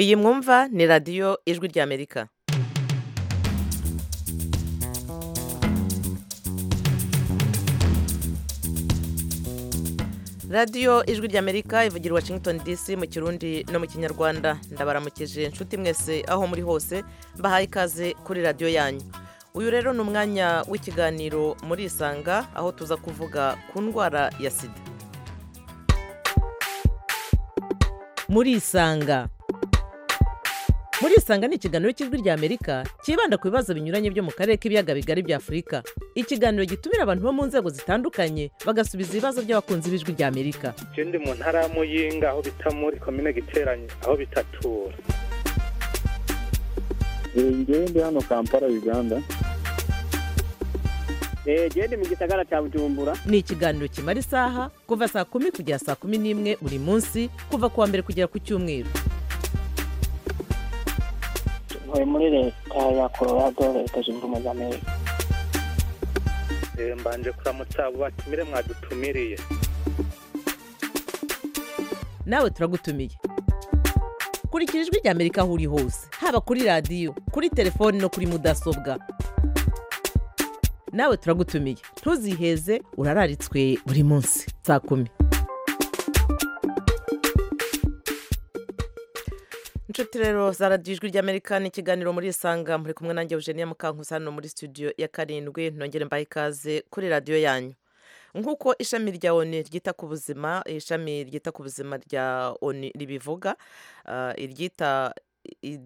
iyi mwumva ni radiyo ijwi ry'amerika radiyo ijwi ry'amerika ivugira i washington dc mu kirundi no mu kinyarwanda ndabaramukije inshuti mwese aho muri hose mbahaye ikaze kuri radiyo yanyu uyu rero ni umwanya w'ikiganiro muri isanga aho tuza kuvuga ku ndwara ya sida muri isanga muri isanga ni ikiganiro cy'ijwi ry'amerika cyibanda ku bibazo binyuranye byo mu karere k'ibiyaga bigari bya afurika ikiganiro gitumira abantu bo mu nzego zitandukanye bagasubiza ibibazo by'abakunzi b'ijwi ry'amerika ikindi mu ntara ya muyinga aho bita muri komine giteranye aho bitatura ndi hano kampala uganda genda mu gisagara cya bujumbura ni ikiganiro kimara isaha kuva saa kumi kugera saa kumi n'imwe buri munsi kuva ku wa mbere kugera ku cyumweru ntuye muri leta ya colorado leta zunze ubumwe z'amerika mbanje kuramutsa abo batumire mwadutumiriye nawe turagutumiye kurikira ijwi ry'amerika aho uri hose haba kuri radiyo kuri telefoni no kuri mudasobwa nawe turagutumiye ntuziheze urararitswe buri munsi saa kumi inshuti rero za radiyo ijwi ry'amerika ni ikiganiro muri isanga muri kumwe nanjye eugenia mukankusa hano muri studio ya karindwi nongere mbahe ikaze kuri radiyo yanyu nk'uko ishami rya oni ryita ku buzima ishami ryita ku buzima rya oni ribivuga ah, iryita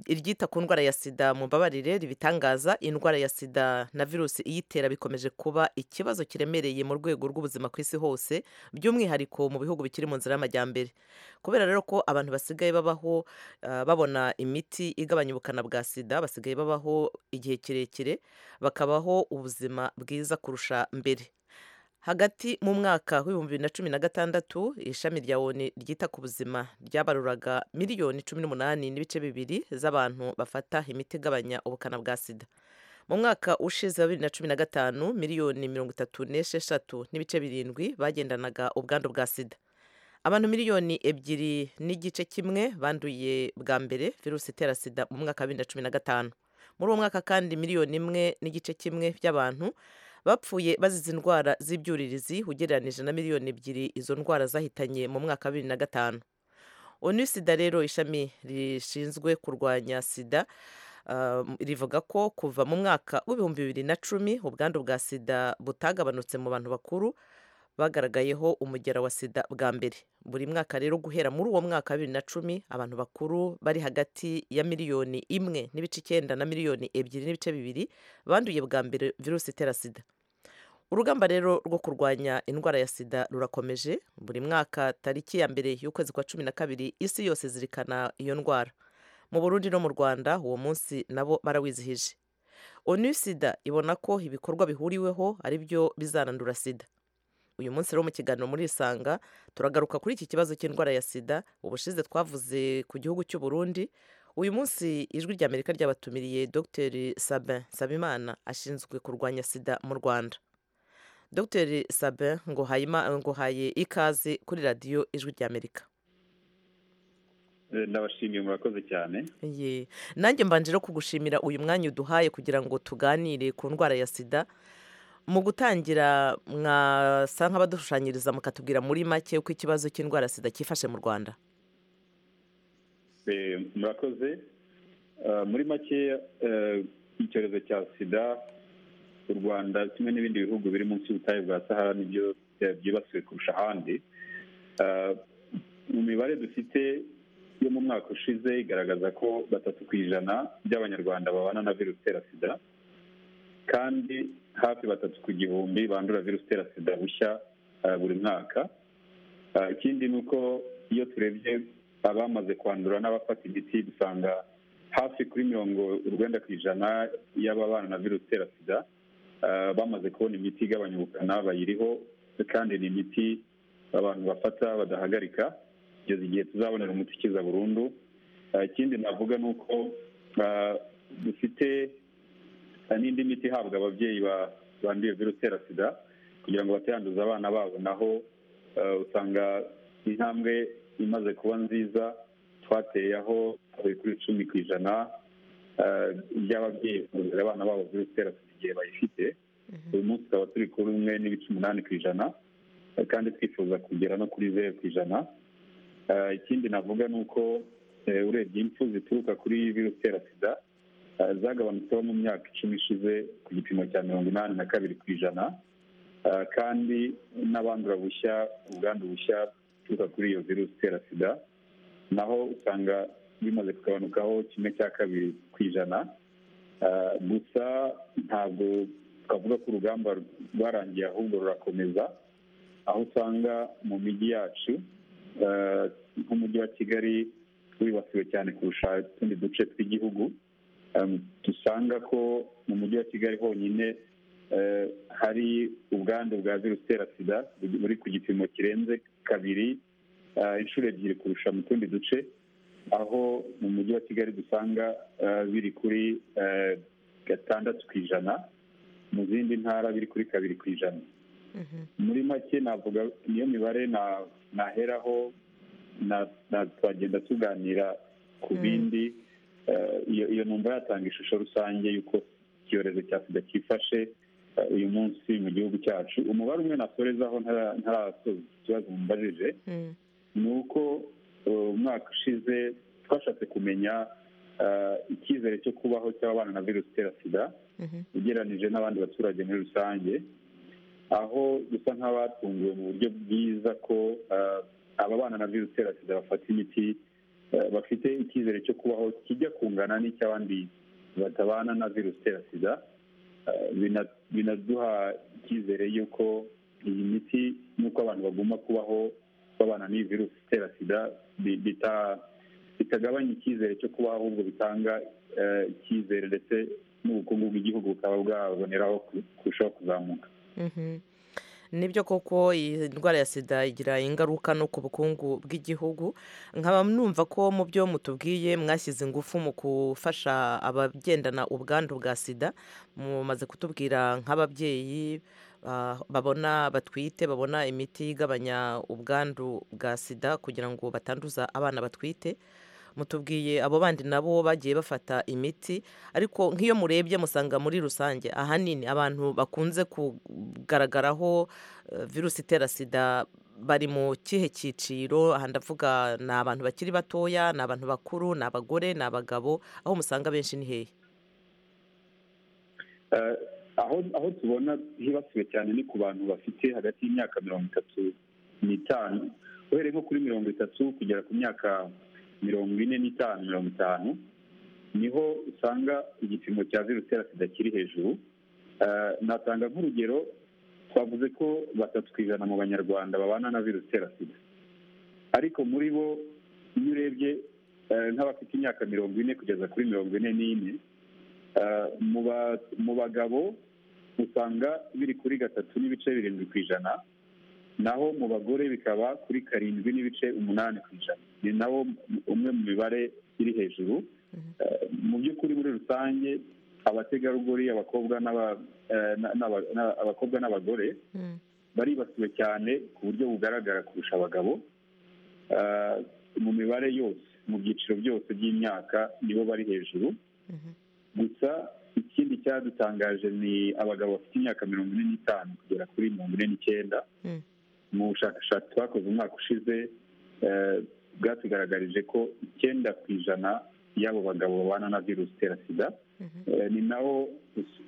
iryita ku ndwara ya sida mu mbabarire ribitangaza indwara ya sida na virusi iyitera bikomeje kuba ikibazo kiremereye mu rwego rw'ubuzima ku isi hose by'umwihariko mu bihugu bikiri mu nzira y'amajyambere kubera rero ko abantu basigaye babaho ah, babona imiti igabanya ubukana bwa sida basigaye babaho igihe kirekire bakabaho ubuzima bwiza kurusha mbere hagati mu mwaka w'ibihumbi bibiri na cumi na gatandatu ishami rya oni ryita ku buzima ryabaruraga miliyoni cumi n'umunani n'ibice bibiri z'abantu bafata imiti igabanya ubukana bwa sida mu mwaka ushize wa bibiri na cumi na gatanu miliyoni mirongo itatu n'esheshatu n'ibice birindwi bagendanaga ubwandu bwa sida abantu miliyoni ebyiri n'igice kimwe banduye bwa mbere virusi itera sida mu mwaka wa bibiri na cumi na gatanu muri uwo mwaka kandi miliyoni imwe n'igice kimwe by'abantu bapfuye bazize indwara z'ibyuririzi ugereranije na miliyoni ebyiri izo ndwara zahitanye mu mwaka wa bibiri na gatanu onu sida rero ishami rishinzwe kurwanya sida ah, rivuga ko kuva mu mwaka w'ibihumbi bibiri na cumi ubwandu bwa sida butagabanutse mu bantu bakuru bagaragayeho umugera wa sida bwa mbere buri mwaka rero guhera muri uwo mwaka wa bibiri na cumi abantu bakuru bari hagati ya miliyoni imwe n'ibice icyenda na miliyoni ebyiri n'ibice bibiri banduye bwa mbere virusi itera sida urugamba rero rwo kurwanya indwara ya sida rurakomeje buri mwaka tariki ya mbere y'ukwezi kwa cumi na kabiri isi yose izirikana iyo ndwara mu burundi no mu rwanda uwo munsi nabo barawizihije onu sida ibona ko ibikorwa bihuriweho ari byo bizanandura sida uyu munsi rero mu kiganiro muri isanga turagaruka kuri iki kibazo cy'indwara ya sida ubushize twavuze ku gihugu cy'u burundi uyu munsi ijwi ry'amerika ryabatumiriye dr sabin sabimana ashinzwe kurwanya sida mu rwanda dr sabin nguhaye ima- nguhaye ikaze kuri radiyo ijwi ry'amerika Eh, ndabashimiye murakoze cyane ye nanjye mbanje rero kugushimira uyu mwanya uduhaye kugira ngo tuganire ku ndwara ya sida mu gutangira mwasa nk'abadushushanyiriza mukatubwira muri make uko ikibazo cy'indwara ya sida cyifashe mu rwanda Eh, murakoze Ah, muri make eh, icyorezo cya sida u rwanda kimwe n'ibindi bihugu biri munsi y'ubutayu bwa sahara nibyo eh, byibasiwe kurusha ahandi Ah, mu mibare dufite yo mu mwaka ushize igaragaza ko batatu ku ijana by'abanyarwanda babana na virusi itera sida kandi hafi batatu ku gihumbi bandura virusi itera sida bushya ah, buri mwaka Ah, ikindi ni uko iyo turebye abamaze kwandura n'abafata imiti dusanga hafi kuri mirongo urwenda ku ijana y'ababana na virusi itera sida ah, bamaze kubona imiti igabanya ubukana bayiriho kandi ni imiti abantu bafata badahagarika kugeza igihe tuzabonera umuti ukiza burundu Ah, ikindi navuga ni uko ah, dufite hari n'indi miti ihabwa ababyeyi ba- banduye virusi itera sida kugira ngo batayanduza abana babo naho eh, usanga intambwe imaze kuba nziza twateye aho kuri cumi ku ijana by'ababyeyi kugaburira abana babo virusi itera sida igihe bayifite uyu munsi tukaba turi kuri umwe n'ibice umunani ku ijana kandi twifuza kugera no kuri zeru ku ijana Eh, ikindi navuga ni uko eh, urebye impfu zituruka kuri virusi itera sida eh, zagabanutseho mu myaka icumi ishize ku gipimo cya mirongo inani na kabiri ku ijana Eh, kandi n'abandura bushya ubwandu bushya buturuka kuri iyo virusi itera sida naho usanga bimaze kugabanukaho kimwe cya kabiri ku ijana Eh, gusa ntabwo twavuga ko urugamba rwarangiye ahubwo rurakomeza aho usanga mu mijyi yacu eh, nk'umujyi wa kigali wibasiwe cyane kurusha utundi duce tw'igihugu Em, dusanga ko mu mujyi wa kigali honyine eh, hari ubwandu bwa virusi itera sida buri ku gipimo kirenze kabiri eh, inshuro ebyiri kurusha mu tundi duce aho mu mujyi wa kigali dusanga eh, biri kuri eh, gatandatu ku ijana mu zindi ntara biri kuri kabiri ku ijana muri make navuga niyo mibare na- naheraho na- na- twagenda tuganira ku bindi Eh, iyo iyo numva yatanga ishusho rusange y'uko icyorezo cya sida cyifashe eh, uyu munsi mu gihugu cyacu umubare umwe nasorezaho ntara- ntarasoza ikibazo mumbajije ni uko uh, umwaka ushize twashatse kumenya uh, icyizere cyo kubaho cy'ababana na virusi itera sida ugereranije n'abandi baturage muri rusange aho dusa nk'abatunguwe mu buryo bwiza ko uh, ababana na virusi itera sida bafata imiti uh, bafite icyizere cyo kubaho kijya kungana n'icy'abandi batabana na virusi itera sida Uh, bina- binaduha icyizere y'uko iyi miti n'uko abantu bagomba kubaho babana n'iyi virusi itera sida bi- bita- bitagabanya icyizere cyo kubaho ahubwo bitanga eh, icyizere ndetse n'ubukungu bw'igihugu bukaba bwaboneraho ku- kurushaho kuzamuka Mhm. nibyo koko iyi ndwara ya sida igira ingaruka no ku bukungu bw'igihugu nkaba numva ko mu byo mutubwiye mwashyize ingufu mu gufasha abagendana ubwandu bwa sida mumaze kutubwira nk'ababyeyi ah, babona batwite babona imiti igabanya ubwandu bwa sida kugira ngo batanduza abana batwite mutubwiye abo bandi nabo bagiye bafata imiti ariko nk'iyo murebye musanga muri rusange ahanini abantu bakunze kugaragaraho eh, virusi itera sida bari mu kihe cyiciro aha ndavuga ni abantu bakiri batoya ni abantu bakuru ni abagore ni abagabo aho musanga benshi ni hehe Eh, aho aho tubona hibasiwe cyane ni ku bantu bafite hagati y'imyaka mirongo itatu n'itanu uhereye nko kuri mirongo itatu kugera ku myaka mirongo ine n'itanu mirongo itanu niho usanga igipimo cya virusi itera sida kiri hejuru Eh, natanga nk'urugero twavuze ko batatu ku ijana mu banyarwanda babana na virusi itera sida ariko muri bo iyo urebye eh, nk'abafite imyaka mirongo ine kugeza kuri mirongo ine n'ine Eh, mu ba- mu bagabo usanga biri kuri gatatu n'ibice birindwi ku ijana naho mu bagore bikaba kuri karindwi n'ibice umunani ku ijana ni nawo umwe mu mibare iri hejuru Eh, mu by'ukuri muri rusange abategarugori abakobwa n'aba- eh, na- n'aba- na- abakobwa n'abagore baribasiwe cyane ku buryo bugaragara kurusha abagabo Eh, mu mibare yose mu byiciro byose by'imyaka nibo bari hejuru gusa ikindi cyadutangaje ni abagabo bafite imyaka mirongo ine n'itanu kugera kuri mirongo ine n'icyenda Mm. mu bushakashatsi twakoze umwaka ushize eh, bwatugaragarije ko icyenda ku ijana y'abo bagabo babana na virusi itera sida Eh, ni naho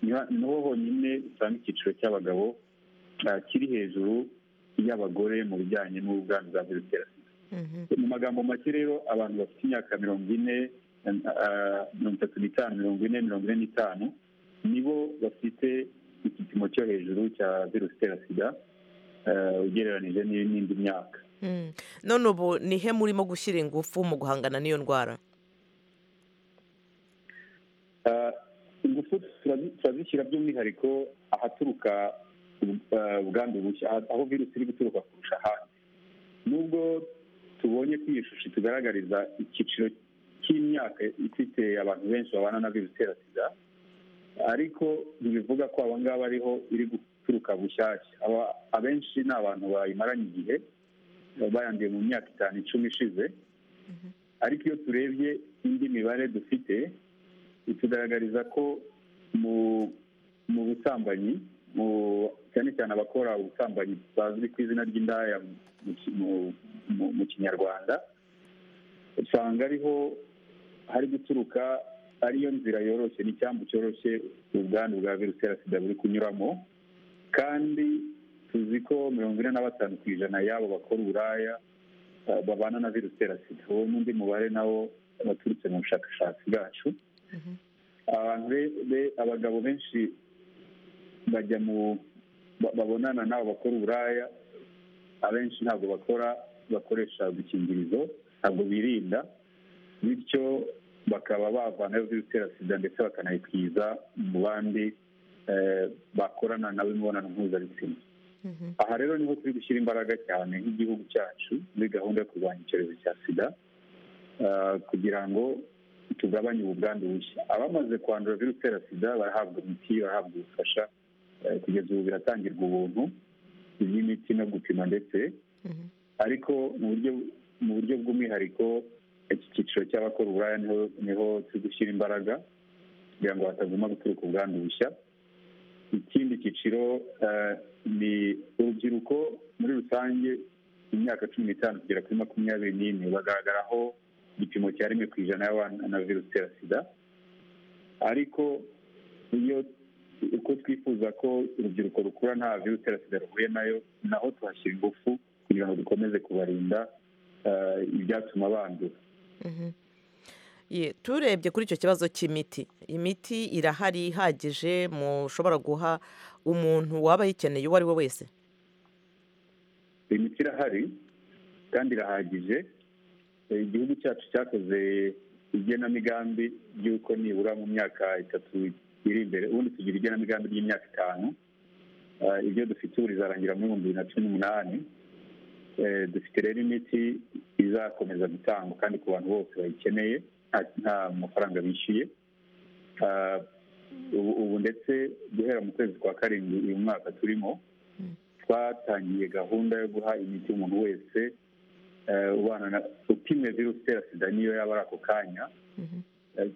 ni naho honyine usanga icyiciro cy'abagabo eh, kiri hejuru y'abagore mu bijyanye n'ubwandu bwa virusi itera sida mu magambo make rero abantu bafite imyaka mirongo ine eh, mirongo itatu n'itanu mirongo ine mirongo ine n'itanu nibo bafite igipimo cyo hejuru cya virusi itera sida eh, ugereranije n'i- n'indi myaka Mm. none ubu ni he murimo gushyira ingufu mu guhangana n'iyo ndwara Eh, ingufu turazi- turazishyira by'umwihariko ahaturuka eh, ubwandu bushya ah- aho virusi iri guturuka kurusha ahandi nubwo tubonye ko iyi shusho itugaragariza icyiciro cy'imyaka ifite abantu benshi babana na virusi itera sida ariko ntibivuga ko aba ngaba ariho iri guturuka bushyashya Aba- abenshi ni abantu bayimaranye igihe bayanduye mu myaka itanu icumi ishize ariko iyo turebye indi mibare dufite itugaragariza ko mu mu busambanyi mu cyane cyane abakora ubusambanyi bazwi ku izina ry'indaya mu ki- mu- mu- mu kinyarwanda usanga ariho hari guturuka ariyo nzira yoroshye n'icyambu cyoroshye ubwandu bwa virusi itera sida buri kunyuramo kandi tuzi ko mirongo ine na batanu ku ijana y'abo bakora uburaya eh, babana na virusi itera sida uwo n'undi mubare nawo waturutse mu bushakashatsi bwacu abantu be- be- abagabo benshi bajya mu ba- babonana n'abo bakora uburaya abenshi ntabwo bakora bakoresha udukingirizo ntabwo birinda bityo bakaba bavanayo virusi itera sida ndetse bakanayikwiza mu bandi eh, bakorana nabo imibonano mpuzabitsina Mhm. aha rero niho turi gushyira imbaraga cyane nk'igihugu cyacu muri gahunda yo kurwanya icyorezo cya sida ah, kugira ngo tugabanye ubu bwandu bushya abamaze kwandura virusi itera sida barahabwa imiti barahabwa ubufasha eh, kugeza ubu biratangirwa ubuntu iby'imiti no gupima ndetse Mhm. ariko mu buryo mu buryo bw'umwihariko iki cyiciro cy'abakora uburaya niho niho turi gushyira imbaraga kugira ngo hataguma guturuka ubwandu bushya ikindi cyiciro eh, ni urubyiruko muri rusange imyaka cumi n'itanu kugera kuri makumyabiri n'ine bagaragaraho igipimo cya rimwe ku ijana y'abana na virusi itera sida ariko iyo uko twifuza ko urubyiruko rukura nta virusi itera sida ruhuye nayo naho tuhashyira ingufu kugira ngo dukomeze kubarinda eh, ibyatuma bandura Mhm. Ye, turebye kuri icyo kibazo cy'imiti imiti irahari ihagije mushobora guha umuntu waba ayikeneye uwo ari we wese imiti irahari kandi irahagije Eh, igihugu cyacu cyakoze igenamigambi ry'uko nibura mu myaka itatu iri imbere ubundi tugira igenamigambi ry'imyaka itanu Eh, ibyo dufite ubu rizarangira muri ibihumbi bibiri na cumi n'umunani Eh, dufite rero imiti izakomeza gutangwa kandi ku bantu bose bayikeneye nta- nta mafaranga bishyuye Ah, ubu ubu ndetse guhera mu kwezi kwa karindwi uyu mwaka turimo twatangiye gahunda yo guha imiti umuntu wese eh, ubana na upimwe virusi itera sida niyo yaba ari ako kanya Eh,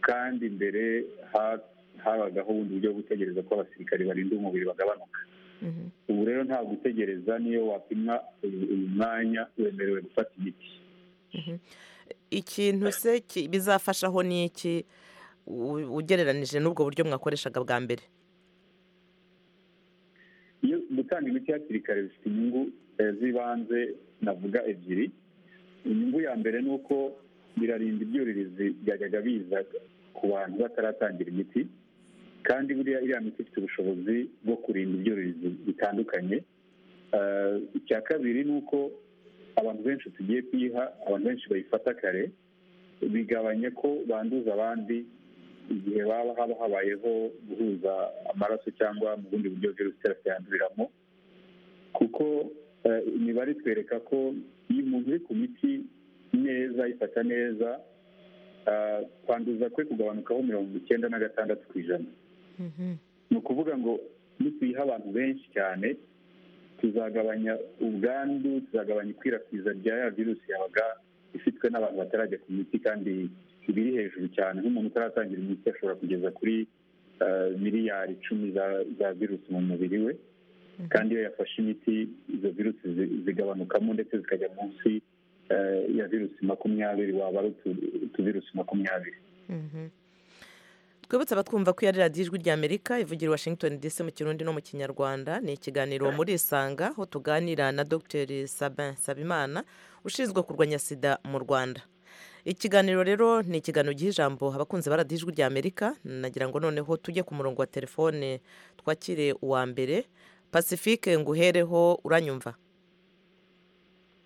kandi mbere ha- habagaho ubundi buryo bwo gutegereza ko abasirikari barinda umubiri bagabanuka ubu rero nta gutegereza niyo wapimwa uyu uyu mwanya wemerewe gufata imiti ikintu se ki- bizafashaho ni iki u- ugereranije n'ubwo buryo mwakoreshaga bwa mbere iyo gutanga imiti hakiri kare bifite inyungu eh, z'ibanze navuga ebyiri inyungu ya mbere ni uko birarinda ibyuririzi byajyaga biza ku bantu bataratangira imiti kandi buriya iriya miti ifite ubushobozi bwo kurinda ibyuririzi bitandukanye Eh, icya kabiri ni uko abantu benshi tugiye kuyiha abantu benshi bayifata kare bigabanya ko banduza abandi igihe baba haba habayeho guhuza amaraso cyangwa mu bundi buryo virusi itera sida yanduriramo kuko eh, imibare itwereka ko iyo umuntu uri ku miti neza ayifata neza ah, kwanduza kwe kugabanukaho mirongo icyenda na gatandatu ku ijana ni ukuvuga ngo nituyiha abantu benshi cyane tuzagabanya ubwandu tuzagabanya ikwirakwiza rya ya virusi yabaga ifitwe n'abantu batarajya ku miti kandi ibiri hejuru cyane nk'umuntu utaratangira imiti ashobora kugeza kuri eh, miliyari icumi za- za virusi mu mubiri we kandi iyo yafashe imiti izo virusi zi- zigabanukamo ndetse zikajya munsi eh, ya virusi makumyabiri waba ari utu- utuvirusi makumyabiri twibutse abatwumva ko iyo ari radiyo ijwi ry'amerika ivugira i washington dc mu kirundi no mu kinyarwanda ni ikiganiro muri isanga aho tuganira na dr sabin sabimana ushinzwe kurwanya sida mu rwanda ikiganiro rero ni ikiganiro giha ijambo abakunzi ba radiyo ijwi ry'amerika nagira ngo noneho tujye ku murongo wa telefone twakire uwa mbere pacifique nguhereho uranyumva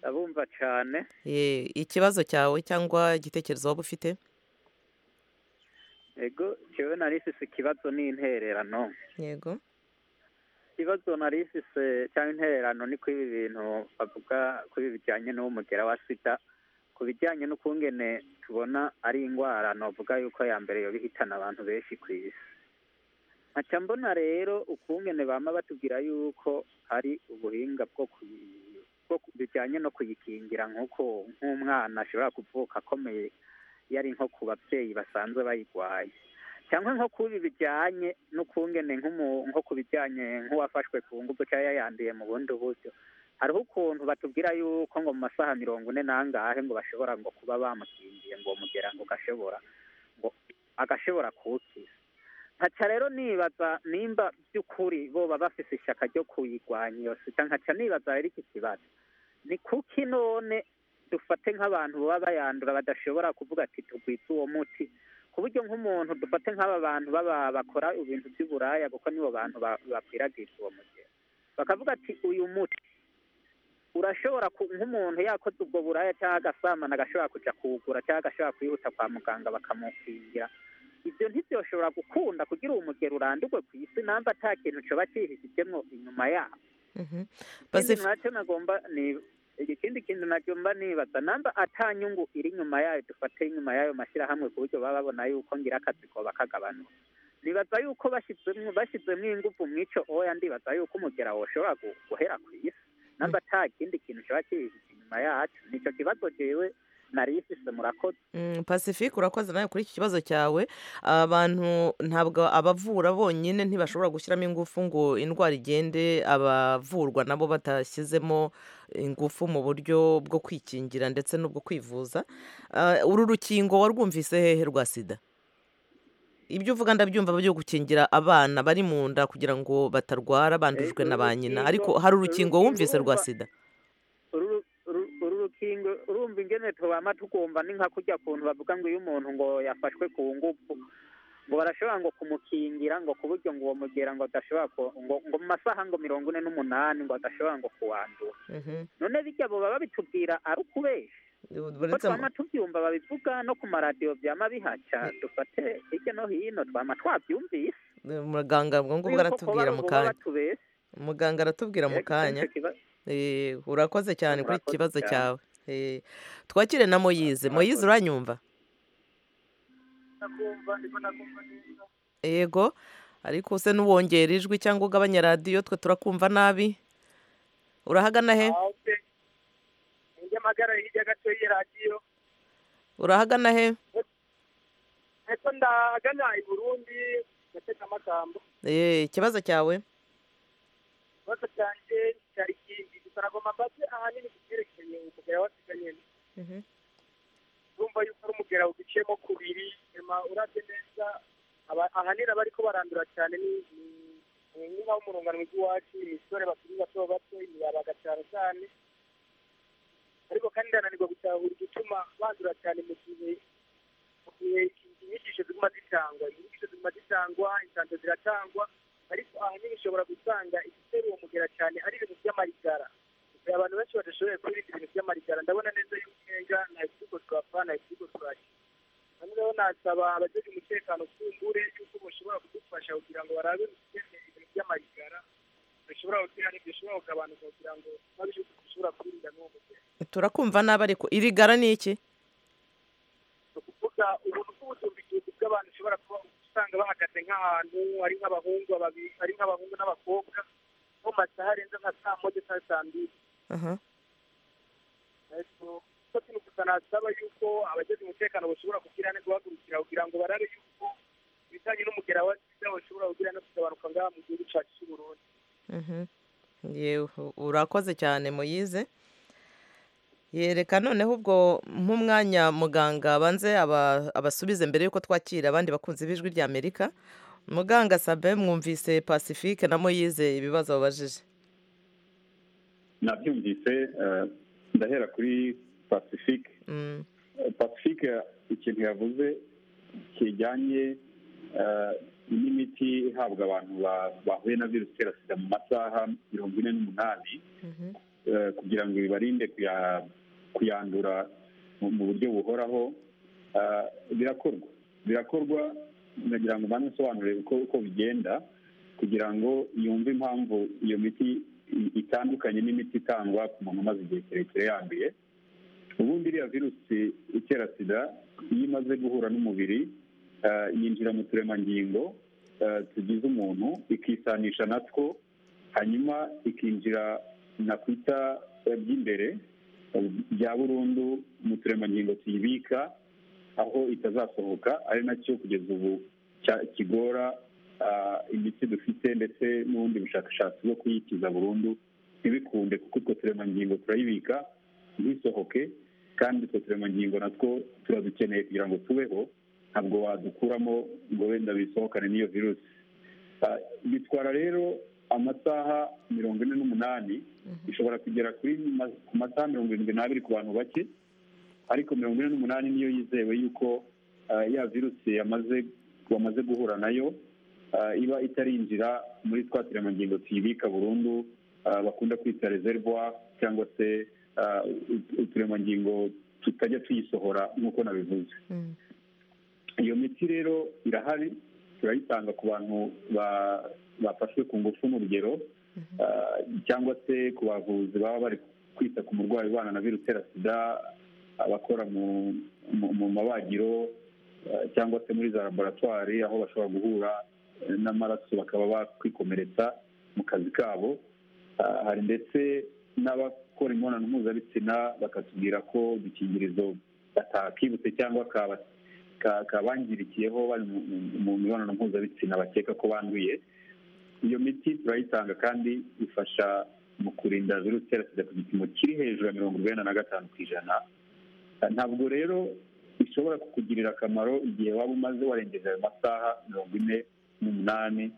abumva cyane Ye, ikibazo cyawe cyangwa igitekerezo waba ufite ego cyewe narisise ikibazo ni intererano yego ikibazo narisise cyangwa intererano ni kuri ibi bintu bavuga kuri bijyanye n'umugera wa sida ku bijyanye n'ukungene tubona ari indwara navuga yuko ya mbere yoba abantu benshi ku isi nkaca mbona rero ukungene bama batubwira yuko hari ubuhinga bwo kuyi- bijyanye no kuyikingira nk'uko nk'umwana ashobora kuvuka akomeye iyo ari nko ku babyeyi basanzwe bayirwaye cyangwa nko kubi bijyanye n'ukungene nko ku bijyanye nk'uwafashwe ku ngufu cyangwa yayanduye mu bundi buryo hariho ukuntu batubwira yuko ngo mu masaha mirongo ine n'angahe ngo bashobora ngo kuba bamukingiye ngo mugera ngo gashobora ngo agashobora kuwukiza nkaca rero nibaza nimba by'ukuri boba bafite ishyaka ryo kuyirwanya iyo sida nkaca nibaza rero iki kibazo ni kuki none dufate nk'abantu baba bayandura badashobora kuvuga ati tugwitse uwo muti ku buryo nk'umuntu dufate nk'aba bantu baba bakora ibintu by'uburaya kuko nibo bantu bakwiragiza uwo mugero bakavuga ati uyu muti urashobora nk'umuntu yakoze ubwo buraya cyangwa agasamana agashobora kujya kuwugura cyangwa agashobora kwihuta kwa muganga bakamukingira ibyo ntibyoshobora gukunda kugira uwo mugero urandurwe ku isi namba nta kintu cyoba cyihishijemo inyuma yabo ikindi nacyo nagomba ni ikindi kintu nagomba nibaza namba ata nyungu iri inyuma yayo dufate inyuma y'ayo mashyirahamwe ku buryo baba babona yuko ngira akazi ko bakagabanuka nibaza yuko bashyizemo bashyizemo ingufu mu icyo oya ndibaza yuko umugera woshobora guhera ku isi namba ata kindi kintu kiba kihishije inyuma yacu nicyo kibazo jewe nari ifise murakoze pacifique urakoze nawe kuri iki kibazo cyawe abantu ntabwo abavura bonyine ntibashobora gushyiramo ingufu ngo indwara igende abavurwa nabo batashyizemo ingufu mu buryo bwo kwikingira ndetse n'ubwo kwivuza Ah, uru rukingo warwumvise hehe rwa sida ibyo uvuga ndabyumva byo gukingira abana bari mu nda kugira ngo batarwara bandujwe na ba nyina ariko hari urukingo wumvise rwa sida uru uru- uru rukingo urumva ingene tubama tugomba ni nka kujya kuntu bavuga ngo iyo umuntu ngo yafashwe ku ngufu ngo barashobora ngo kumukingira ngo ku buryo ngo uwo mugera ngo adashobora ku- ngo ngo mu masaha ngo mirongo ine n'umunani ngo adashobora ngo kuwandura Mhm. none bijya bo baba bitubwira ari ukubesha ko Uretse mu- twama tubyumva babivuga no ku maradiyo byama bihaca dufate hirya no hino twama twabyumvise muganga ngo ngo Yuko kuba aratubwira mu boba kanya batubesha. muganga aratubwira mu Ego, kanya nicyo kiba- Eh, urakoze cyane kuri iki Murakoze kibazo cyane. cyawe Eh, twakire na moyize moyize Murakoze. uranyumva yego ariko se n'uwongera ijwi cyangwa ugabanya radiyo twe turakumva nabi urahagana he nyamagara hirya gato y'iyi radiyo urahagana he ndetse ndagana i burundi ndatega amagambo Eh, ikibazo cyawe ikibazo cyanjye cyari ikindi gusa nagomba mbaze ahanini ku byerekeye umugera wasiganye urumva yuko ari umugera udiciyemo kubiri nyuma urabye neza aba- ahanini abariko barandura cyane ni ni- ni nk'ab'umurungano w'iwacu imisore bakiri bato bato imiyabaga cyane cyane ariko kandi ndananirwa gutahura igituma bandura cyane mu gihe mu gihe inyigisho ziguma zitangwa inyigisho ziguma zitangwa insanzo ziratangwa ariko ahanini ushobora gusanga igitera uwo mugera cyane ari ibintu by'amarigara hari abantu benshi badashoboye kwirinda ibintu by'amarigara ndabona neza y'umwenga nta ikigo twapfa nta ikigo twakira hano rero nasaba abagize umutekano kumbure yuko bashobora kudufasha kugira ngo barabe ibikenewe ibintu by'amarigara bishobora gutera bishobora kugabanuka kugira ngo babishe dushobora kwirinda n'uwo mugera turakumva nabi ariko irigara ni iki ni ukuvuga ubuntu bw'ubutumbikizi bw'abantu ushobora kuba usanga bahagaze nk'ahantu ari nk'abahungu babiri ari nk'abahungu n'abakobwa mu masaha arenze nka saa moya cyangwa saa mbiri Aha. ko kino gusa nasaba yuko abageze umutekano bashobora kugira neza guhagurukira kugira ngo barabe yuko ibijyanye n'umugera wa sida bashobora kugira no kugabanuka ngaha mu gihugu cyacu cy'u burundi Mhm. yewe urakoze cyane muyize yereka noneho ubwo nk'umwanya muganga abanze aba- abasubize mbere y'uko twakira abandi bakunzi b'ijwi rya amerika muganga sabe mwumvise pacifique na moyize ibibazo babajije nabyumvise eh, ndahera kuri pacifique Mm, Eh, pacifique ikintu yavuze kijyanye eh, n'imiti ihabwa abantu ba- bahuye na virusi itera sida mu masaha mirongo ine n'umunani mhm, eh, kugira ngo bibarinde kuya- kuyandura mu mu buryo buhoraho eh, birakorwa birakorwa ndagira ngo mbanze nsobanure uko uko bigenda kugira ngo yumve impamvu iyo miti i- itandukanye n'imiti itangwa ku muntu umaze igihe kirekire yanduye ubundi iriya virusi itera sida iyo imaze guhura n'umubiri eh, yinjira mu turemangingo eh, tugize umuntu ikisanisha natwo hanyuma ikinjira nakwita by'imbere bya burundu mu turemangingo tuyibika aho itazasohoka ari nacyo kugeza ubu cya- kigora ah, imiti dufite ndetse n'ubundi bushakashatsi bwo kuyikiza burundu ntibikunde kuko utwo turemangingo turayibika ntisohoke kandi utwo turemangingo natwo turadukeneye kugira ngo tubeho ntabwo wadukuramo ngo wenda bisohokane n'iyo virusi Ah, bitwara rero amasaha mirongo ine n'umunani ishobora kugera kuri ma- ku masaha mirongo irindwi n'abiri ku bantu bake ariko mirongo ine n'umunani niyo yizewe yuko ah, ya virusi yamaze wamaze guhura nayo ah, iba itarinjira muri twa turemangingo tuyibika burundu ah, bakunda kwita reservoir cyangwa se ah, ut- uturemangingo tutajya tuyisohora nk'uko nabivuze Mm. iyo miti rero irahari turayitanga ku bantu ba- bafashwe ku ngufu mu rugero ah, cyangwa se ku bavuzi baba bari kwita ku murwayi ubana na virusi itera sida abakora mu mu- mu mabagiro ah, cyangwa se muri za laboratwari aho bashobora guhura eh, n'amaraso bakaba bakwikomeretsa mu kazi kabo Ah, hari ndetse n'abakora imibonano mpuzabitsina bakatubwira ko udukingirizo batakibutse cyangwa kaba ka- kabangirikiyeho bari mu- mu- mu mibonano mpuzabitsina bakeka ko banduye iyo miti turayitanga kandi ifasha mu kurinda virusi itera sida ku gipimo kiri hejuru ya mirongo urwenda na gatanu ku ijana Ah, ntabwo rero ishobora kukugirira akamaro igihe waba umaze warengeje ayo masaha mirongo ine n'umunani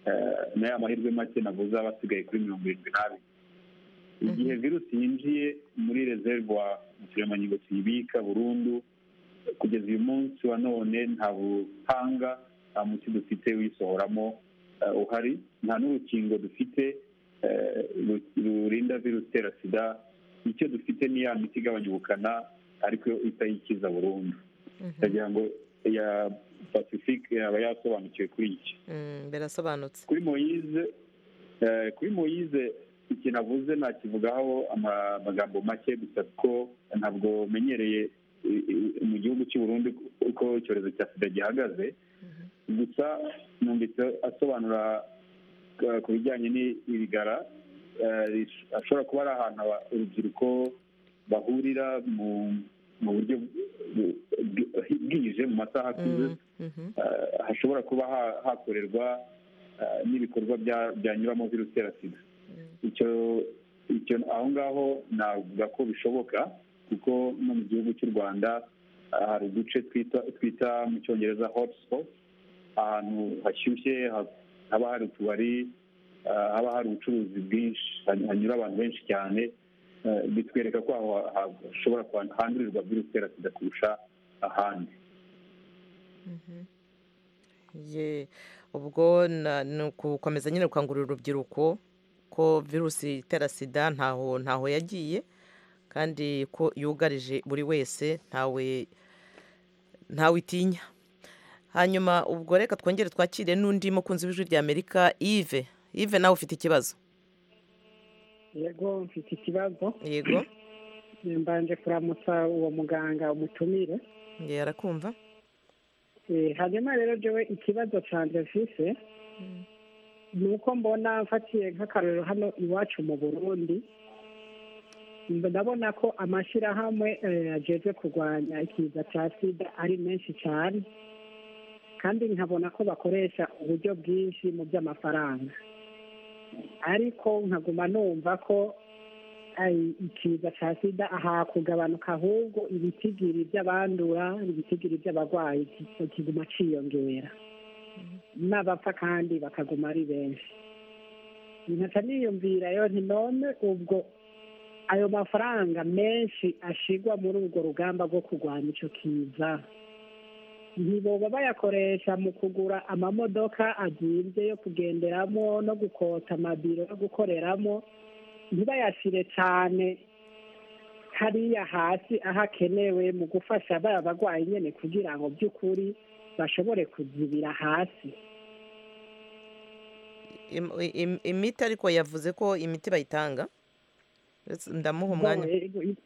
eh, n'aya mahirwe make navuze aba asigaye kuri mirongo irindwi n'abiri igihe virusi yinjiye muri rezerwa mu turemangingo tuyibika burundu kugeza uyu munsi wa none nta buhanga nta muti dufite wisohoramo eh, uhari nta n'urukingo dufite eh, ru- rurinda virusi itera sida icyo dufite ni ya miti igabanya ubukana ariko yo itayikiza burundu ndagira ngo ya pacific yaba yasobanukiwe kuri iki Mm, birasobanutse kuri moyize eh, kuri moyize ikintu avuze nakivugaho ama- amagambo make gusa ko ntabwo menyereye i- i- mu gihugu cy'u Burundi uko icyorezo cya sida gihagaze gusa numvise asobanura eh, ku bijyanye n'ibigara eh, rish- ashobora kuba ari ahantu aba- urubyiruko bahurira mu mu buryo bw- bw- bwije mu masaha akuze Mm, mhm. eh, hashobora kuba ha- hakorerwa eh, n'ibikorwa bya- byanyuramo virusi itera sida icyo icyo aho ngaho navuga ko bishoboka kuko no mu gihugu cy'u rwanda eh, hari uduce twita twita mu cyongereza hotspot ahantu hashyushye ha- haba hari utubari eh, haba hari ubucuruzi bwinshi hany- hanyura abantu benshi cyane eh, bitwereka ko aho ha- hashobora kuba- handurirwa virusi itera sida kurusha ahandi Ye, ubwo na- ni ugukomeza nyine gukangurira urubyiruko ko virusi itera sida ntaho ntaho yagiye kandi ko yugarije buri wese ntawe ntawe itinya hanyuma ubwo reka twongere twakire n'undi mukunzi w'ijwi rya amerika ive ive nawe ufite ikibazo yego mfite ikibazo yego mbanje kuramutsa uwo muganga umutumire ngewe arakumva Eh, hanyuma rero jewe ikibazo canje mfise ni uko mbona mfatiye nk'akarorero hano iwacu mu burundi mb- ndabona ko amashyirahamwe eh, ajejwe kurwanya ikiza cya sida ari menshi cyane kandi nkabona ko bakoresha uburyo bwinshi mu by'amafaranga ariko nkaguma numva ko ai- ikiza cya sida aha kugabanuka ahubwo ibitigiri by'abandura ibitigiri by'abarwayi ki- kiguma ciyongera n'abapfa kandi bakaguma ari benshi nkaca niyumvira yo nti none ubwo ayo mafaranga menshi ashigwa muri urwo rugamba rwo kurwanya ico kiza ntiboba bayakoresha mu kugura amamodoka azimvye yo kugenderamo no gukota amabiro yo gukoreramo ntibayashyire cyane hariya hasi aho akenewe mu gufasha baya barwayi nyine kugira ngo by'ukuri bashobore kuzibira hasi Im- im- imiti ariko yavuze ko imiti bayitanga Ndetse ndamuha umwanya Yego, i-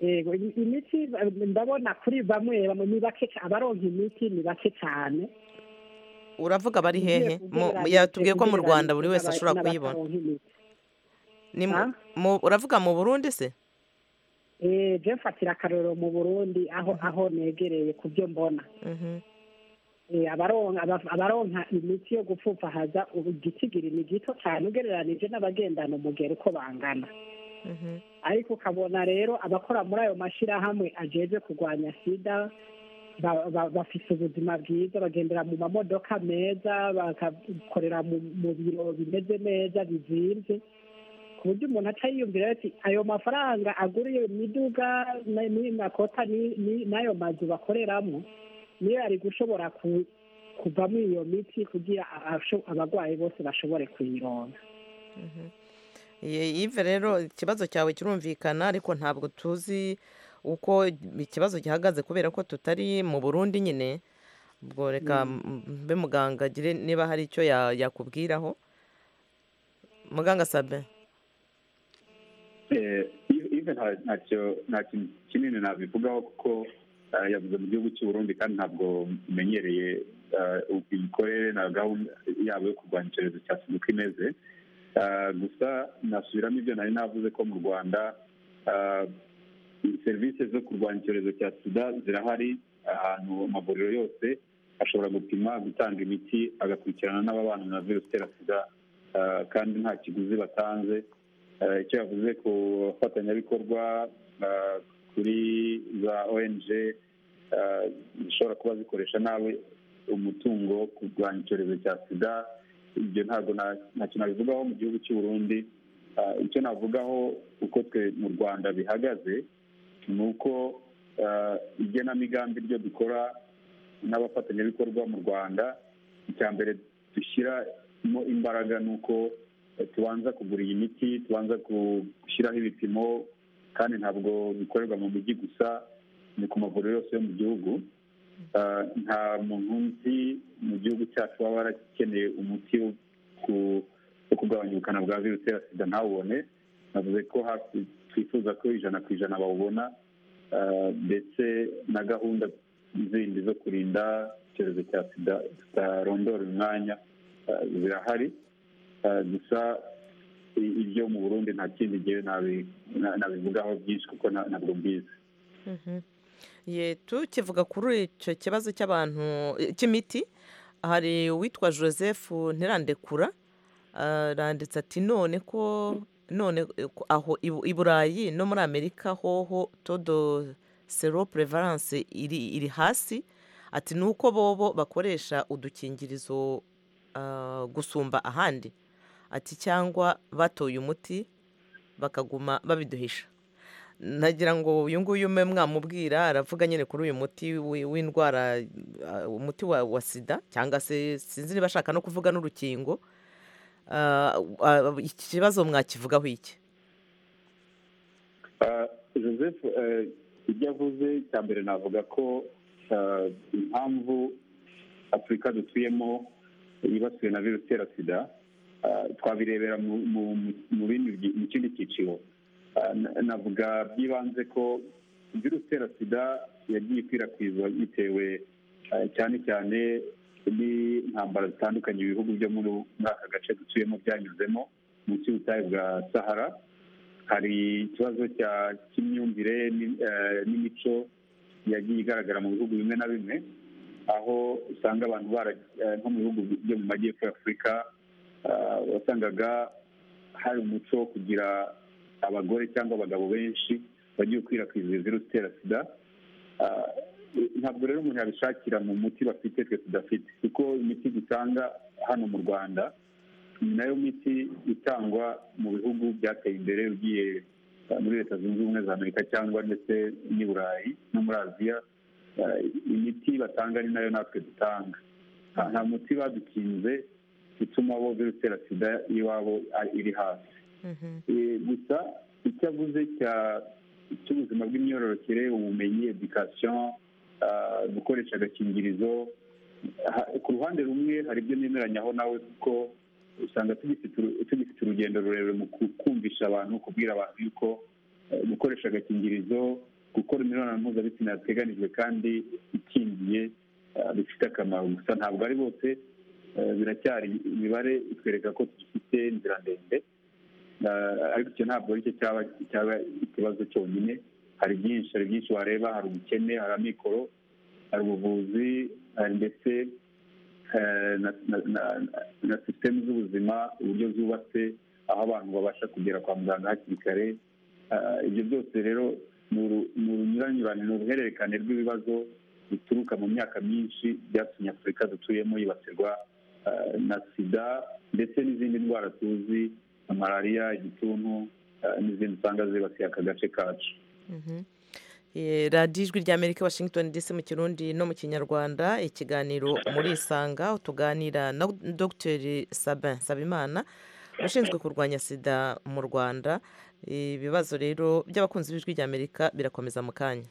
yego i- imiti ba- ndabona kuri bamwe bamwe ni bake ca- abaronka imiti ni bake cyane uravuga bari Ugiye hehe Mu- kugereranya- yatubwiye ko mu ugereranije rwanda buri wese n'aba- ashobora kuyibona n'abataronka imiti. Ni mu- Ah? mu- uravuga mu burundi se Eh, je mfatira akarorero mu burundi aho aho negereye ku byo mbona Mhm. Eh, abaronka aba- abaronka imiti yo gupfupfahaza igitigiri ni gito cyane ugereranije n'abagendana umugera uko bangana Mhm. ariko ukabona rero abakora muri ayo mashyirahamwe ajejwe kurwanya sida ba- ba- bafise ubuzima bwiza bagendera mu mamodoka meza bagakorera mu mu biro bimeze neza bizimvye ku buryo umuntu aca yiyumvira ati ayo mafaranga agura iyo miduga na- n'iyo makota ni- ni- n'ayo mazu bakoreramo niyo yari gushobora ku- kuvamwo iyo miti kugira abasho- abarwayi bose bashobore kuyironka Ye- yive rero ikibazo cyawe kirumvikana ariko ntabwo tuzi uko ikibazo gihagaze kubera ko tutari mu burundi nyine ubwo reka mbe muganga agire niba hari icyo ya- yakubwiraho muganga sabe Eh, ive nta- ntacyo nta kintu kinini nabivugaho kuko eh, yavuze mu gihugu cy'uburundi kandi ntabwo umenyereye eh, imikorere na gahunda yabo yo kurwanya icyorezo cya sida uko imeze Eh, gusa nasubiramo ibyo nari navuze ko mu rwanda eh, serivisi zo kurwanya icyorezo cya sida zirahari ahantu amavuriro yose ashobora gupima gutanga imiti agakurikirana n'ababana na virusi itera sida eh, kandi nta kiguzi batanze Eh, icyo yavuze ku bafatanyabikorwa eh, kuri za ong eh, zishobora kuba zikoresha nawe umutungo wo kurwanya icyorezo cya sida ibyo ntabwo na- ntacyo nabivugaho mu gihugu cy'uburundi Eh, icyo navugaho uko twe mu rwanda bihagaze ni uko eh, igenamigambi ryo dukora n'abafatanyabikorwa mu rwanda icya mbere dushyiramo imbaraga ni uko eh, tubanza kugura iyi miti tubanza ku- gushyiraho ibipimo kandi ntabwo bikorerwa mu mujyi gusa ni ku mavuriro yose yo mu gihugu Eh, nta muntu nzi mu gihugu cyacu waba warakeneye umuti wo ku- wo kugabanya ubukana bwa virusi itera sida ntawubone navuze ko hafi twifuza ko ijana ku ijana bawubona eh, ndetse na gahunda zindi zo kurinda icyorezo cya sida zitarondora umwanya eh, zirahari Eh, gusa i- ibyo mu burundi nta kindi gihe nabi- na- nabivugaho byinshi kuko na- ntabwo mbizi Mhm. Ye tukivuga kuri icyo kibazo cy'abantu eh, cy'imiti hari uwitwa joseph ntirandekura aranditse ati none ko none eh, ko aho i- i burayi no muri amerika hoho todo sero prevalence iri, iri hasi ati ni uko bobo bakoresha udukingirizo ah, gusumba ahandi ati cyangwa batoye umuti bakaguma babiduhisha nagira ngo uyu nguyu mwe mwamubwira aravuga nyine kuri uyu muti wi- w'indwara uh, umuti wa, wa sida cyangwa se sinzi niba ashaka no kuvuga n'urukingo Ah, ah, iki kibazo mwakivugaho iki Eh, joseph eh, ibyo avuze cya mbere navuga ko eh, impamvu afurika dutuyemo yibasiwe na virusi itera sida eh, twabirebera mu- mu- mu bindi byi- mu kindi cyiciro Eh, na- navuga byibanze ko virusi itera sida yagiye ikwirakwizwa bitewe eh, cyane cyane n'intambara zitandukanye ibihugu byo muri muri aka gace dutuyemo byanyuzemo munsi y'ubutayu bwa sahara hari ikibazo cya- cy'imyumvire ni- eh, n'imico yagiye igaragara mu bihugu bimwe na bimwe aho usanga abantu bara- eh, nko mu bihugu byo mu majyepfo ya afurika eh, wasangaga hari umuco wo kugira abagore cyangwa abagabo benshi bagiye gukwirakwiza iyo virusi itera sida Ah, ntabwo rero umuntu yabishakira mu muti bafite twe tudafite kuko imiti dutanga hano mu rwanda ni nayo miti itangwa mu bihugu byateye imbere ugiye eh, muri leta zunze ubumwe za amerika cyangwa ndetse n'i burayi no muri aziya Eh, imiti batanga ni nayo natwe dutanga nta nta muti badukinze utuma bo virusi itera sida iwabo ari- iri hasi Eh, gusa icyo avuze cya- cy'ubuzima bw'imyororokere ubumenyi edikasiyo gukoresha agakingirizo ha- ku ruhande rumwe hari ibyo nemeranyaho nawe kuko usanga tugifite uru- tugifite urugendo rurerure mu ku- kumvisha abantu kubwira abantu yuko eh, gukoresha agakingirizo gukora imibonano mpuzabitsina yateganijwe kandi ikingiye eh, bifite akamaro gusa ntabwo ari bose eh, biracyari imibare itwereka ko tugifite inzira ndende ariko icyo ntabwo ari cyo cyaba cyaba ikibazo cyonyine hari byinshi hari byinshi wareba hari ubukene hari amikoro hari ubuvuzi hari ndetse na sisitemu z'ubuzima uburyo zubatse aho abantu babasha kugera kwa muganga hakiri kare ibyo byose rero ni urunyuranyurane ni uruhererekane rw'ibibazo bituruka mu myaka myinshi byatumye afurika dutuyemo yibasirwa na sida ndetse n'izindi ndwara tuzi nka malariya igituntu n'izindi usanga zibasiye aka gace kacu radiyo ijwi ry'amerika washington dc mu kirundi no mu kinyarwanda ikiganiro muri isanga tuganira na dogiteri sabin sabimana ushinzwe kurwanya sida mu rwanda ibibazo rero by'abakunzi b'ijwi ry'amerika birakomeza mu kanya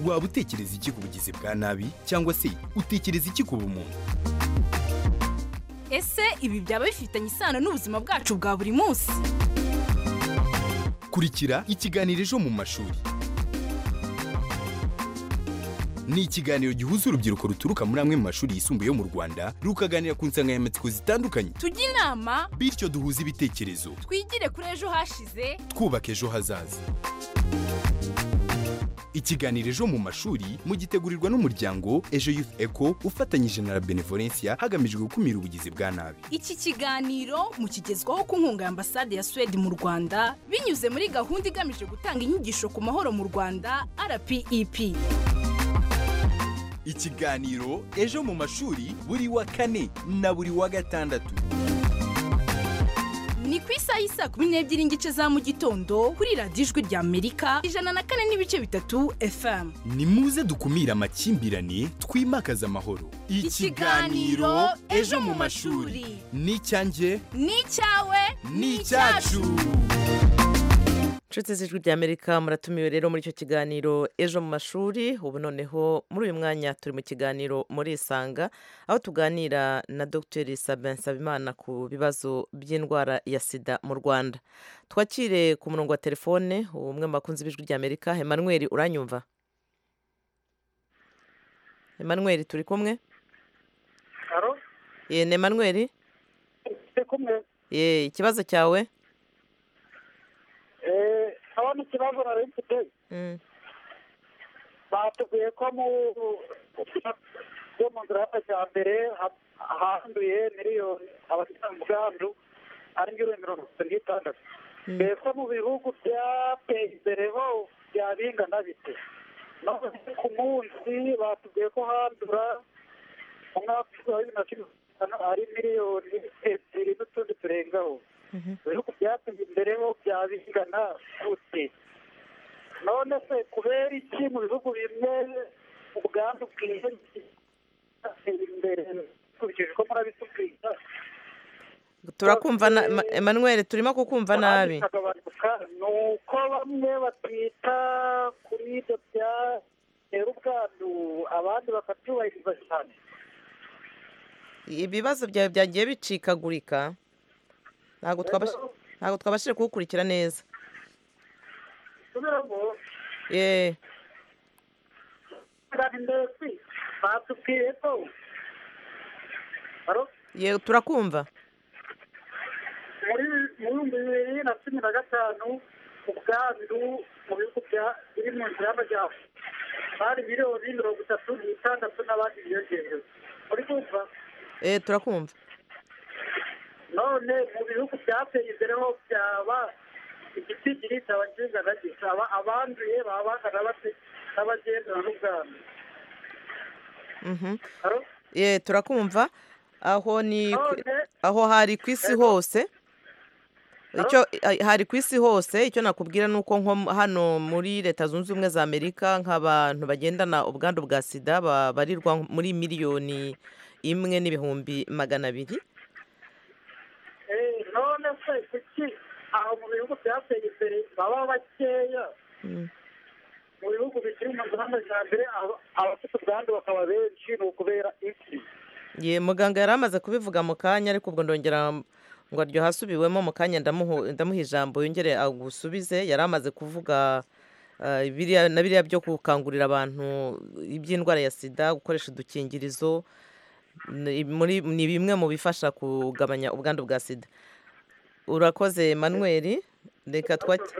waba utekereza iki ku bugizi bwa nabi cyangwa se utekereza iki ku bumuntu ese ibi byaba bifitanye isano n'ubuzima bwacu bwa buri munsi kurikira ikiganiro ejo mu mashuri ni ikiganiro gihuza urubyiruko ruturuka muri amwe mu mashuri yisumbuye yo mu rwanda rukaganira ku nsanganyamatsiko zitandukanye tujye inama bityo duhuze ibitekerezo twigire kuri ejo hashize twubaka ejo hazaza ikiganiro ejo mu mashuri mugitegurirwa n'umuryango ejo youth eco ufatanyije na la benevolencia hagamijwe gukumira ubugizi bwa nabi iki kiganiro mukigezwaho ku nkunga ya ambasade ya suwede mu rwanda binyuze muri gahunda igamije gutanga inyigisho ku mahoro mu rwanda rpep ikiganiro ejo mu mashuri buri wa kane na buri wa gatandatu ni ku isaha y'isa kumi n'ebyiri n'igice za mu gitondo kuri radiyo ijwi ry'amerika ijana na kane n'ibice bitatu fm ni muze dukumire amakimbirane twimakaze amahoro Ikiganiro Ejo mu mashuri. ni icyanjye ni icyawe ni icyacu inshuti z'ijwi ry'amerika muratumiwe rero muri icyo kiganiro ejo mu mashuri ubu noneho muri uyu mwanya turi mu kiganiro muri isanga aho tuganira na dogiteri sabin sabimana ku bibazo by'indwara ya sida mu rwanda twakire ku murongo wa telefone umwe mu bakunzi b'ijwi ry'amerika emmanuel uranyumva emmanuel turi kumwe haro ye ni emmanuel turi kumwe ye ikibazo cyawe abona ikibazo nari mfite Mm, batubwiye ko mu byo mu nzira y'amajyambere ha- handuye miliyoni abafite ubwandu ari miliyoni mirongo itatu n'itandatu Mm. mbese mu bihugu byateye imbere ho byabingana bite none ku munsi batubwiye ko handura mu mwaka wa bibiri na cumi na gatanu ari miliyoni ebyiri n'utundi turengaho mhm. ibihugu byateye imbere ho byabingana gute none se kubera iki mu bihugu bimwe ubwandu bwihebye bwateye imbere dukurikije uko murabitubwira turakumva na Ma- emmanuel turimo kukumva nabi ahandi bikagabanuka ni uko bamwe batita kuri ibyo byatera ubwandu abandi bakabyubahiriza cyane ibibazo byawe byagiye bicikagurika ntabwo twabash- ntabwo twabashije kuwukurikira neza subiramo ye kandi ndetse batubwiye ko Haro? ye turakumva muri mu bihumbi bibiri na cumi na gatanu ubwandu mu bihugu bya biri mu nzira y'amajyambere bari miliyoni mirongo itatu n'itandatu n'abandi biyongerewe muri kumva ye turakumva none mu bihugu byateye imbere ho byaba igitigiri cyaba kingana gitya abanduye baba bangana bate n'abagendana n'ubwandu Mhm. Haro? ye turakumva aho ni ku- none aho hari ku isi hose icyo hari ku isi hose icyo nakubwira ni uko nko hano muri leta zunze ubumwe za amerika nk'abantu bagendana ubwandu bwa sida babarirwa muri miliyoni imwe n'ibihumbi magana abiri eh, none se kuki aho mu bihugu byateye imbere baba bakeya Mm. mu bihugu bikiri mu nzira y'amajyambere aba- abafite ubwandu bakaba benshi ni ukubera iki ye muganga yari amaze kubivuga mu kanya ariko ubwo ndongera ngo aryohe asubiwemo mu kanya ndamuhu- ndamuha ijambo yongere agusubize yari amaze kuvuga eh, biriya- na biriya byo gukangurira abantu iby'indwara ya sida gukoresha udukingirizo ni muri- ni bimwe mu bifasha kugabanya ubwandu bwa sida urakoze manweri reka twaki-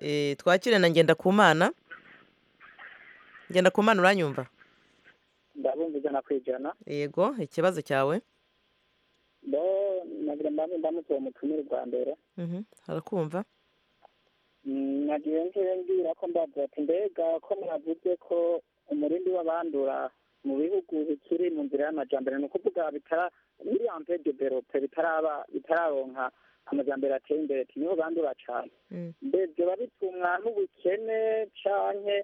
eh, twakire na ngenda ku mana ngenda ku mana uranyumva ndabumva ijana ku ijana yego ikibazo cyawe bo nagira mbambe ndamutse uwo mutumire bwa mbere Mhm, arakumva Mm, nagiye ngiye mbwira ko mbabwira ati mbega ko mwavuze ko umurindi w'abandura mu bihugu bikiri mu nzira y'amajyambere ni ukuvuga bitara biriya mpe develope bitaraba bitararonka amajyambere ateye imbere ati niho bandura cyane Mm. mbe byoba bitumwa n'ubukene canke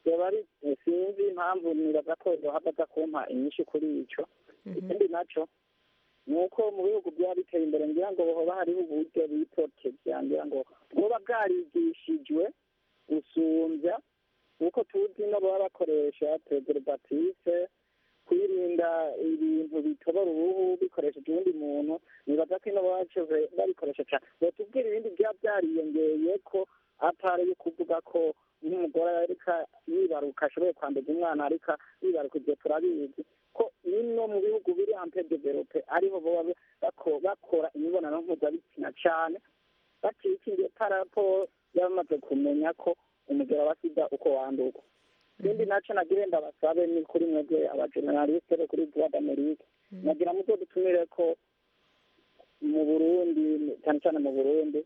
byoba ari sinzi impamvu nibaza ko yohava aza kumpa inyinshi kuri icyo ikindi naco ni uko mu bihugu byaba biteye imbere ngira ngo hoba hariho uburyo bitoteja ngira ngo buba bwarigishijwe gusumbya kuko tuzi no baba bakoresha preservative kwirinda ibintu bitobora uruhu bikoresheje uwundi muntu nibaza ko ino baba bacize- babikoresha cyane batubwira ibindi byaba byariyongeye ko atari yo kuvuga ko nk'umugore arika yibaruka ashoboye kwambaza umwana arika yibaruka ibyo turabizi ko bino mu bihugu biri ampe develope ariho baba bako- bakora imibonano mpuzabitsina cyane bacikingiye parapo yabamaze kumenya ko umugero wa sida uko wanduka ikindi naco nagire ndabasabe ni kuri mwebwe abajeneralisite bo kuri voix d'amerique nagira muzo dutumire ko mu burundi cyane cyane mu burundi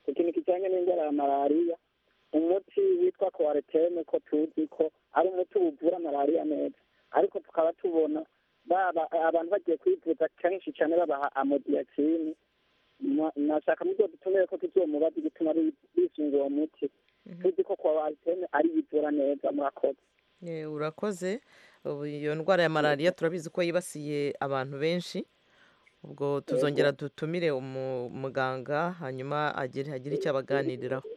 ku kintu kijanye n'indwara ya malariya umuti witwa kowareteme ko tuzi ko ari umuti uvura malariya neza ariko tukaba tubona baba abantu bagiye kwivuza kenshi cyane babaha amodiyakini Na- nashaka muzo dutumire ko tuzomubaza igituma bi- bisunga uwo muti tuzi ko kowareteme ari ivura neza murakoze Eh, urakoze ubu iyo ndwara ya malariya turabizi ko yibasiye abantu benshi ubwo tuzongera dutumire umu- muganga hanyuma agire agire icyo abaganiriraho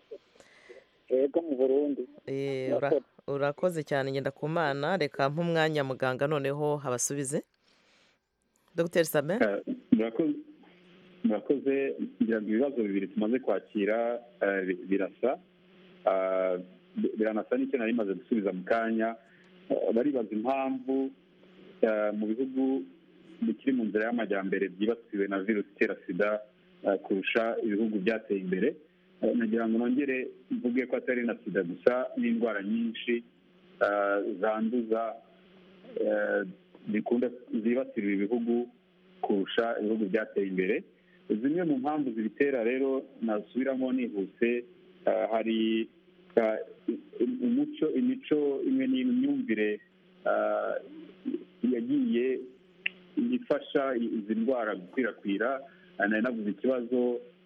yego mu burundi Eh, ura- urakoze cyane ngenda ku mana reka mpa umwanya muganga noneho habasubize dogiteri sabe Eh, murakoze murakoze ngira ngo ibibazo bibiri tumaze kwakira eh, bi- birasa Ah, bi- biranasa n'icyo nari maze gusubiza mu kanya Eh, baribaza impamvu eh, mu bihugu bikiri mu nzira y'amajyambere byibasiwe na virusi itera sida eh, kurusha ibihugu byateye imbere Eh, nagira ngo nongere mvuge ko atari na sida gusa n'indwara nyinshi eh, zanduza eh, zikunda zibasira ibihugu kurusha ibihugu byateye imbere zimwe mu mpamvu zibitera rero nasubiramo nihuse eh, hari eh, umuco imico imwe n'imyumvire eh, yagiye ifasha izi ndwara gukwirakwira Eh, nari navuze ikibazo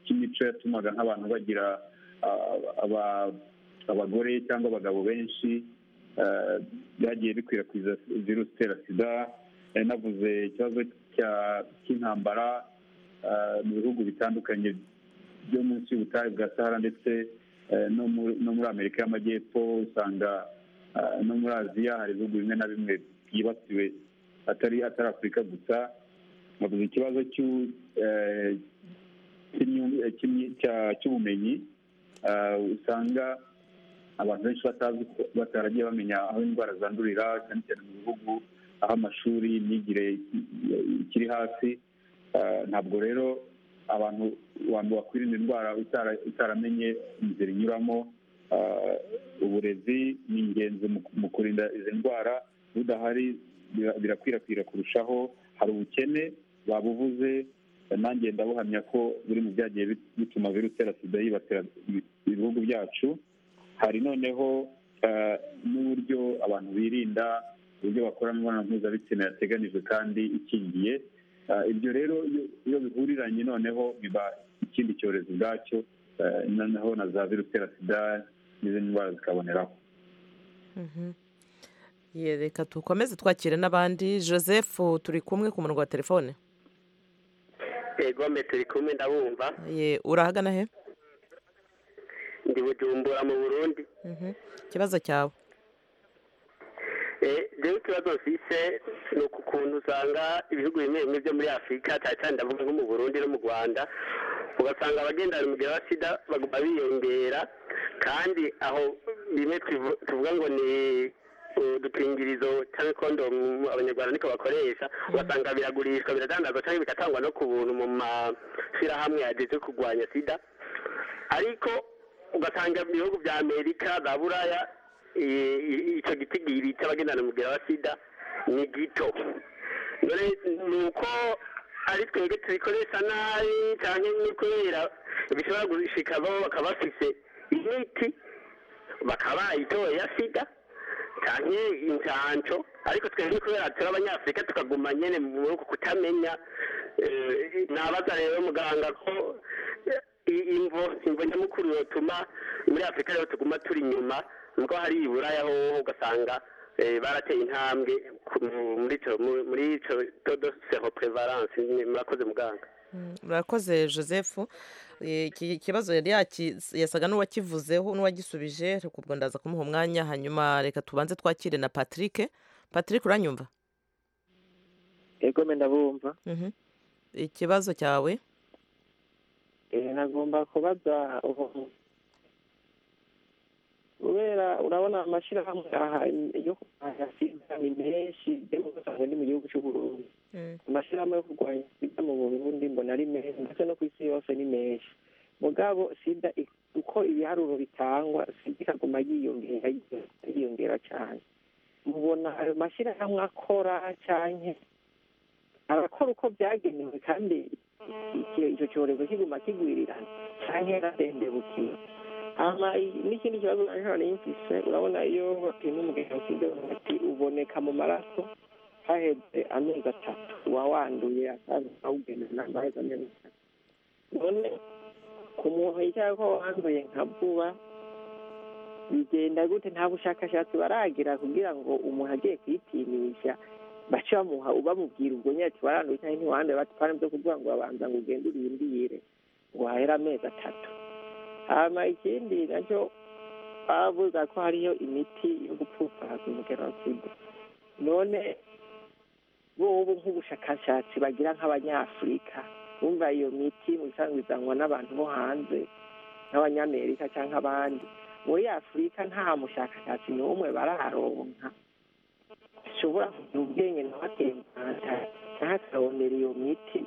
cy'imico yatumaga nk'abantu bagira ah, aba- abagore cyangwa abagabo benshi eh, byagiye bikwirakwiza virusi itera sida Eh, navuze ikibazo cya- cy'intambara eh, mu bihugu bitandukanye byo munsi y'ubutayu bwa sahara ndetse eh, no mu- no muri amerika y'amajyepfo usanga eh, no muri aziya hari ibihugu bimwe na bimwe byibasiwe atari atari afurika gusa navuze ikibazo cy'u- eh, cy'imyu- eh, cy'imyi- cya- cy'ubumenyi eh, usanga abantu benshi batazi ko- bataragiye bamenya aho indwara zandurira cyane cyane mu bihugu aho amashuri imyigire ikiri hasi Eh, ntabwo rero abantu abantu bakwirinda indwara utara- utaramenye inzira inyuramo Eh, uburezi ni ingenzi mu- mu kurinda izi ndwara budahari bira- birakwirakwira kurushaho hari ubukene babuvuze Eh, nanjye ndabuhamya ko buri mu byagiye bit- bituma virusi itera sida yibasira ibi- ibihugu byacu hari noneho eh, n'uburyo abantu birinda uburyo bakora imibonano mpuzabitsina yateganijwe kandi ikingiye Eh, ibyo rero iyo- iyo bihuriranye noneho biba ikindi cyorezo ubwacyo eh, noneho na za virusi itera sida n'izindi ndwara zikaboneraho Mhm. Ye, reka dukomeze twakire n'abandi joseph turi kumwe ku murongo wa telefone yego mbe turi kumwe ndabumva Ye, urahagana he ndi bujumbura mu burundi Mhm. ikibazo cyawe Eh, rero ikibazo mfise ni uku kuntu usanga ibihugu bimwe bimwe byo muri afurika cyane cyane ndavuga nko mu burundi no mu rwanda ugasanga abagendana umugero wa sida baguma biyongera kandi aho bimwe tuvu- tuvuga ngo ni udupingirizo cyangwa kondomu abanyarwanda niko bakoresha ugasanga biragurishwa biradandazwa cyangwa bigatangwa no ku buntu mu mashyirahamwe yageze kurwanya sida ariko ugasanga mu bihugu bya amerika za buraya i- i- icyo gitigiri cy'abagendana umubiri wa sida ni gito dore ni uko ari twebwe tubikoresha nabi cyangwa ni kubera bishobora gushika babo bakaba bafise imiti bakaba itoye ya sida cyane incanco ariko twebwe kubera turi abanyafurika tukaguma nyene muri uku kutamenya eh, nabaza rero muganga ko i- imvo imvo nyamukuru yotuma muri afurika rero tuguma turi inyuma nuko hari iburaya hoho ugasanga eh, barateye intambwe ku- muri ico- mu- muri ico todo sero prevalence murakoze muganga murakoze joseph Eh, iki kibazo yari yaki- yasaga n'uwakivuzeho n'uwagisubije ariko ubwo ndaza kumuha umwanya hanyuma reka tubanze twakire na patrick patrick uranyumva yego me ndabumva Mhm. ikibazo cyawe Eh, nagomba kubaza ubu- kubera urabona amashyirahamwe aha yo kurwanya sida ni menshi ndimo gusanga ni mu gihugu cy'uburundi amashyirahamwe yo kurwanya sida mu burundi mbona ari menshi ndetse no ku isi yose ni menshi mugabo sida ik- uko ibiharuro bitangwa sida ikaguma yiyongera yiyongera, yiyongera cyane mubona ayo mashyirahamwe akora cyane arakora uko byagenewe kandi icyo- icyo cyorezo kiguma kigwirirana cyane yararembebukiwe ama i- n'ikindi kibazo nanone yumvise urabona iyo bapima umuganga usibye bati uboneka mu maraso haheze amezi atatu uba wanduye akawugenda n'amezi amezi atatu none ku muntu yicara ko wanduye nka vuba bigenda gute nta bushakashatsi baragira kugira ngo umuntu agiye kuyipimisha baca bamuha bamubwira ubwo nyine ati waranduye cyangwa ntiwanduye bati pana byo kuvuga ngo babanza ngo ugende urindire ngo hahere amezi atatu hama ikindi nacyo bavuga ko hariyo imiti yo gupfupfahaza umugero wa sida none bobo nk'ubushakashatsi bagira nk'abanyafurika bumva iyo miti mu bisanzwe izanwa n'abantu bo hanze nk'abanyamerika cyangwa abandi muri afurika nta mushakashatsi n'umwe bararonka ashobora kugira ubwenge nawe atembana nawe akabonera iyo miti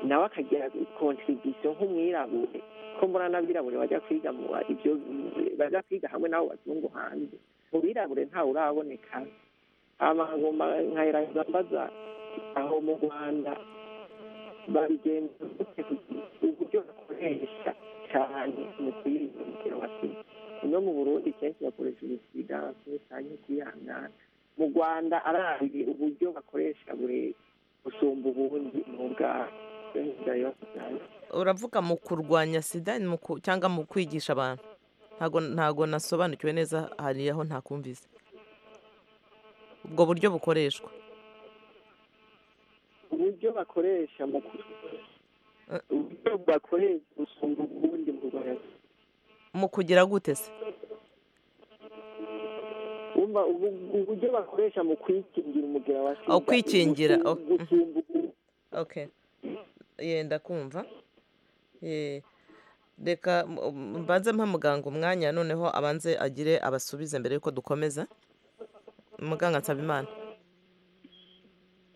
nawe akagira kontribisiyo nk'umwirabure ko mbona n'abirabure bajya kwiga mu ibyo bajya kwiga hamwe n'abo bazungu hanze mu birabure ntawe uraboneka amagomba nkahereza mbaza aho mu rwanda babigenza gute kugira uburyo bakoresha cyane mu kwirinda umukino wa sida no mu burundi kenshi bakoresha umusida bakoresha kwihangana mu rwanda arazi uburyo bakoresha buri gusumba ubundi mu bwabo uravuga mu kurwanya sida ni mu ku- cyangwa mu kwigisha abantu ntago ntago nasobanukiwe neza hari aho ntakumvise ubwo buryo bukoreshwa uburyo bakoresha mu kurwanya uburyo bakoresha gusumba ubundi mu rwanda mu kugira gute se wumva ubu- uburyo bakoresha mu kwikingira umugera wa sida aho kwikingira gusumba- oh, mhm. okay yenda kumva Eh, reka m- m- mbanze mpa muganga umwanya noneho abanze agire abasubize mbere yuko dukomeza muganga nsabimana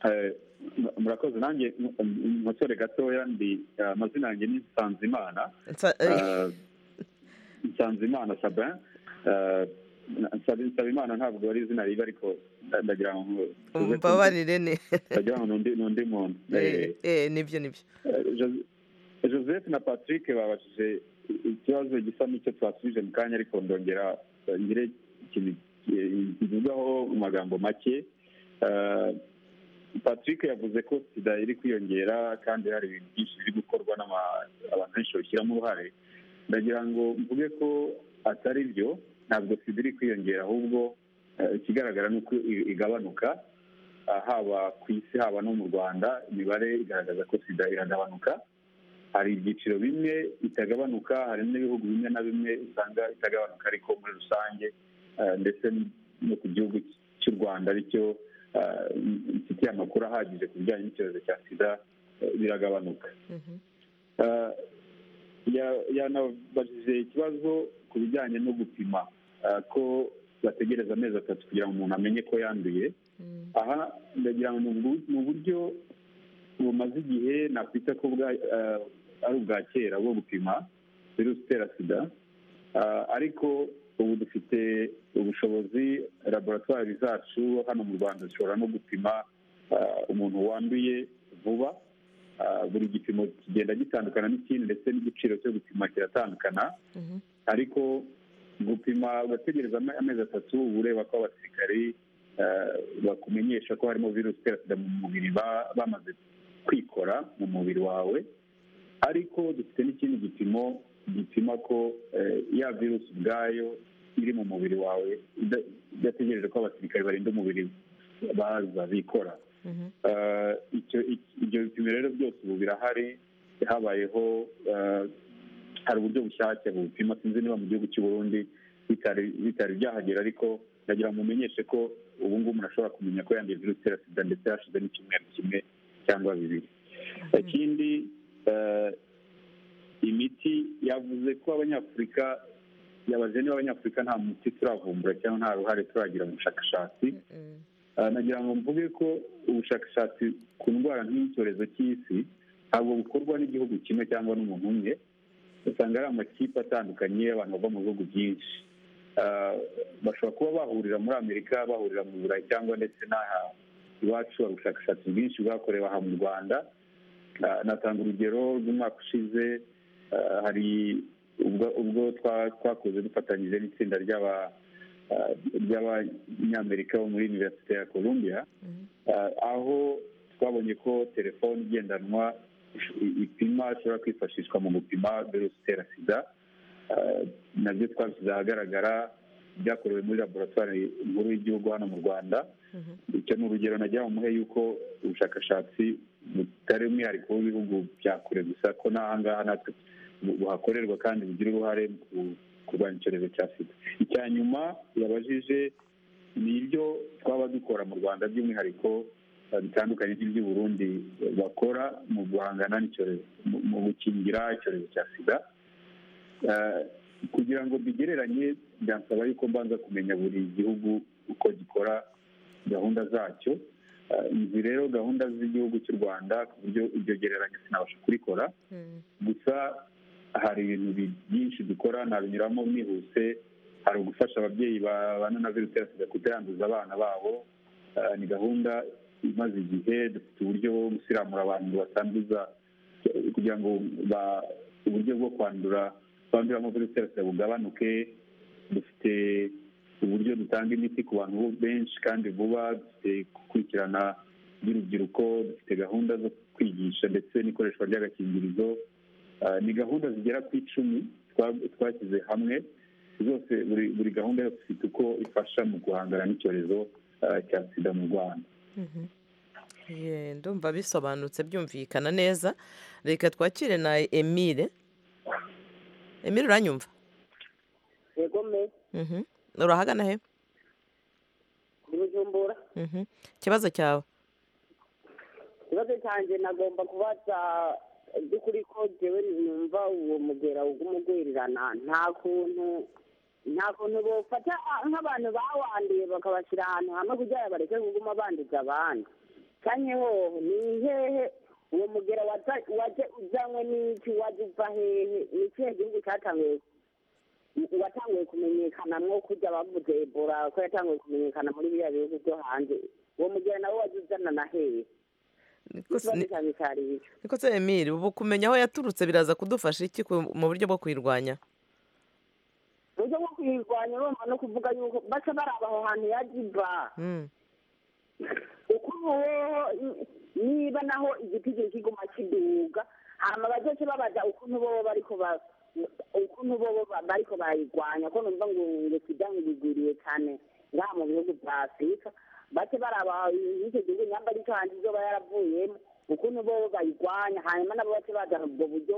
Eh, mu- murakoze nanjye mu- mu- mutore gatoya ndi eh, amazina yanjye ni nsanzimana Nsa- eh. Eh, nsanzimana sabin Eh, na- Nsabi- nsabimana ntabwo ari izina ribi ariko nda- ndagira ngo mbabarire ni ndagira ngo ni undi- ni undi muntu Eh, Eh, nibyo nibyo eh, Jos- joseph na patrick babajije ikibazo gisa n'icyo twasubije mu kanya ariko ndongera eh, ngire ikintu eh, kivugaho mu magambo make Eh, patrick yavuze ko sida iri kwiyongera kandi hari ibintu byinshi biri gukorwa n'ama- abantu benshi babishyiramo uruhare ndagira ngo mvuge ko atari byo ntabwo sida iri kwiyongera ahubwo eh, ikigaragara ni uko i- igabanuka Ah, haba ku isi haba no mu rwanda imibare igaragaza ko sida iragabanuka hari ibyiciro bimwe itagabanuka hari n'ibihugu bimwe na bimwe usanga itagabanuka ariko muri rusange eh, ndetse no ku gihugu cy'u rwanda aricyo eh, mfitiye amakuru ahagije ku bijyanye n'icyorezo cya sida eh, biragabanuka Eh, ya- yanabajije ikibazo ku bijyanye no gupima eh, ko bategereza amezi atatu kugira ngo umuntu amenye ko yanduye aha ndagira ngo ni uburyo bumaze igihe nakwita ko bwa ari ubwa kera bwo gupima virusi itera sida ariko ubu dufite ubushobozi laboratwari zacu hano mu rwanda zishobora no gupima umuntu wanduye vuba buri gipimo kigenda gitandukana n'ikindi ndetse n'igiciro cyo gupima kiratandukana ariko gupima ugategereza amezi atatu uba ureba ko abasirikari bakumenyesha ko harimo virusi itera sida mu mubiri bamaze kwikora mu mubiri wawe ariko dufite n'ikindi gipimo gipima ko ya virusi ubwayo iri mu mubiri wawe idategereje ko abasirikari barinda umubiri baza bikora ibyo bipimo rero byose ubu birahari habayeho hari uburyo bushyashya bupima sinzi niba mu gihugu cy'u Burundi bitari byahagera ariko ndagira ngo mumenyeshe ko ubu ngubu umuntu ashobora kumenya ko yanduye virusi itera sida ndetse hashize n'icyumweru kimwe cyangwa bibiri ikindi imiti yavuze ko abanyafurika yabaze niba abanyafurika nta muti turavumbura cyangwa nta ruhare turagira mu bushakashatsi nagira ngo mvuge ko ubushakashatsi ku ndwara nk'icyorezo cy'isi ntabwo bukorwa n'igihugu kimwe cyangwa n'umuntu umwe usanga ari amakipe atandukanye y'abantu bava mu bihugu byinshi bashobora kuba bahurira muri amerika bahurira mu burayi cyangwa ndetse n'aha iwacu hari ubushakashatsi bwinshi bwakorewe aha mu rwanda natanga urugero rw'umwaka ushize hari ubwo twakoze dufatanyije n'itsinda ry'abanyamerika bo muri univerisite ya columbia aho twabonye ko telefone igendanwa ipima ishobora kwifashishwa mu gupima virusi itera sida nabyo twabishyize ahagaragara byakorewe muri laboratwari nkuru y'igihugu hano mu rwanda icyo ni urugero najya mu muhe yuko ubushakashatsi butari umwihariko w'ibihugu bya kure gusa ko n'ahangaha natwe buhakorerwa kandi bugira uruhare mu kurwanya icyorezo cya sida icya nyuma yabajije ni ibyo twaba dukora mu rwanda by'umwihariko bitandukanye n'iby'i burundi bakora mu guhangana n'icyorezo mu gukingira icyorezo cya sida kugira ngo bigereranye byansaba yuko mbanza kumenya buri gihugu uko gikora gahunda zacyo izi rero gahunda z'igihugu cy'u rwanda ku buryo iryo gereranya sinabasha kurikora gusa hari ibintu byinshi dukora nabinyuramo mwihuse hari ugufasha ababyeyi babana na virusi itera sida kutayanduza abana babo ni gahunda imaze igihe dufite uburyo bwo gusiramura abantu batanduza kugira ngo uburyo bwo kwandura banduramo virusi itera sida bugabanuke dufite uburyo dutanga imiti ku bantu benshi kandi vuba dufite gukurikirana by'urubyiruko dufite gahunda zo kwigisha ndetse n'ikoreshwa ry'agakingirizo ni gahunda zigera ku icumi twashyize hamwe zose buri gahunda yose ifite uko ifasha mu guhangana n'icyorezo cya sida mu rwanda ndumva bisobanutse byumvikana neza reka twakire na emile emile uranyumva yego me urahagana he bujumbura ikibazo cyawe ikibazo cyanjye nagomba kubaza by'ukuri ko jyewe numva uwo mugera w'umugwirirana nta kuntu nta kuntu bufata nk'abantu bawanduye bakabashyira ahantu hamwe kugira ngo bareke kuguma banduza abandi cyane ho ni hehe uwo mugera wajya uzanywe n'iki wajya uva hehe ni ikihe gihugu cyatangiye watanguye kumenyekana nko kujya bavuze ebola ko yatanguye kumenyekana muri biriya bihugu byo hanze uwo mugera nawe wajya uzana na hehe niko se emile ubu kumenya aho yaturutse biraza kudufasha iki mu buryo bwo kuyirwanya mu buryo bwo kuyirwanya urumva no kuvuga yuko baca baraba aho hantu yajiba uko ubuyeho niba naho igiti kiguma kiduga hanyuma bajyace babaza ukuntu bobo bariko baba ukuntu bo bariko bayirwanya ko numva ngo ngo sida nk'ibigwiriye cyane ngaha mu bihugu bya afurika bake baraba icyo gihugu nyamba aricyo hanze izoba yaravuyemo ukuntu bo bayirwanya hanyuma nabo bace baza ubwo buryo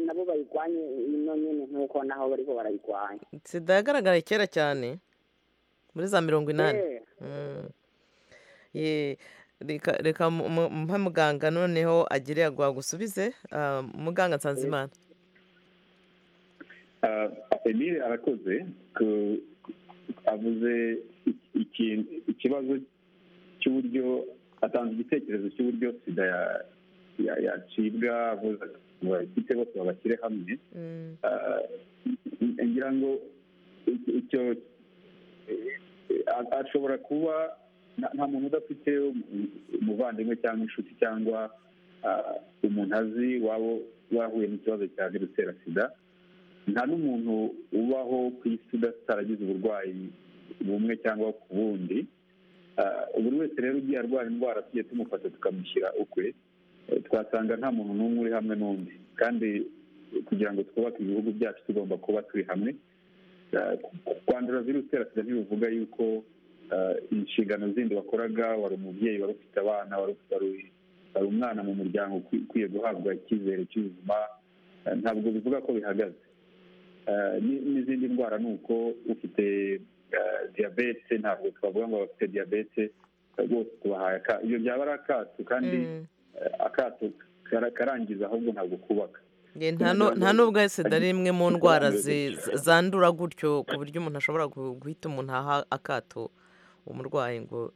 nabo bayirwanye ino nyine nk'uko naho bariko barayirwanya sida yagaragara kera cyane muri za mirongo inani reka mpa muganga noneho agire yagusubize muganga nsanzimana emile arakoze avuze ikibazo cy'uburyo atanze igitekerezo cy'uburyo sida yacibwa avuze abafite bose babashyire hamwe ngira ngo icyo ashobora kuba nta muntu udafite umuvandimwe cyangwa inshuti cyangwa umuntu azi waba wahuye n'ikibazo cya virusi itera sida nta n'umuntu ubaho ku isi utaragize uburwayi bumwe cyangwa ku bundi buri wese rero ugiye arwara indwara tugiye tumufata tukamushyira ukwe twasanga nta muntu n'umwe uri hamwe n'undi kandi kugira ngo twubake ibihugu byacu tugomba kuba turi hamwe kwandura virusi itera sida ntibivuga yuko inshingano zindi wakoraga wari umubyeyi wari ufite abana wari umwana mu muryango ukwiye guhabwa icyizere cy'ubuzima ntabwo bivuga ko bihagaze n'izindi ndwara ni uko ufite diyabete ntabwo twavuga ngo abafite diyabete rwose tubahaye akato ibyo byaba ari akato kandi akato karangiza ahubwo ntabwo kubaka nta n'ubwo sida ari imwe mu ndwara zandura gutyo ku buryo umuntu ashobora guhita umuntu aha akato umurwayi ngo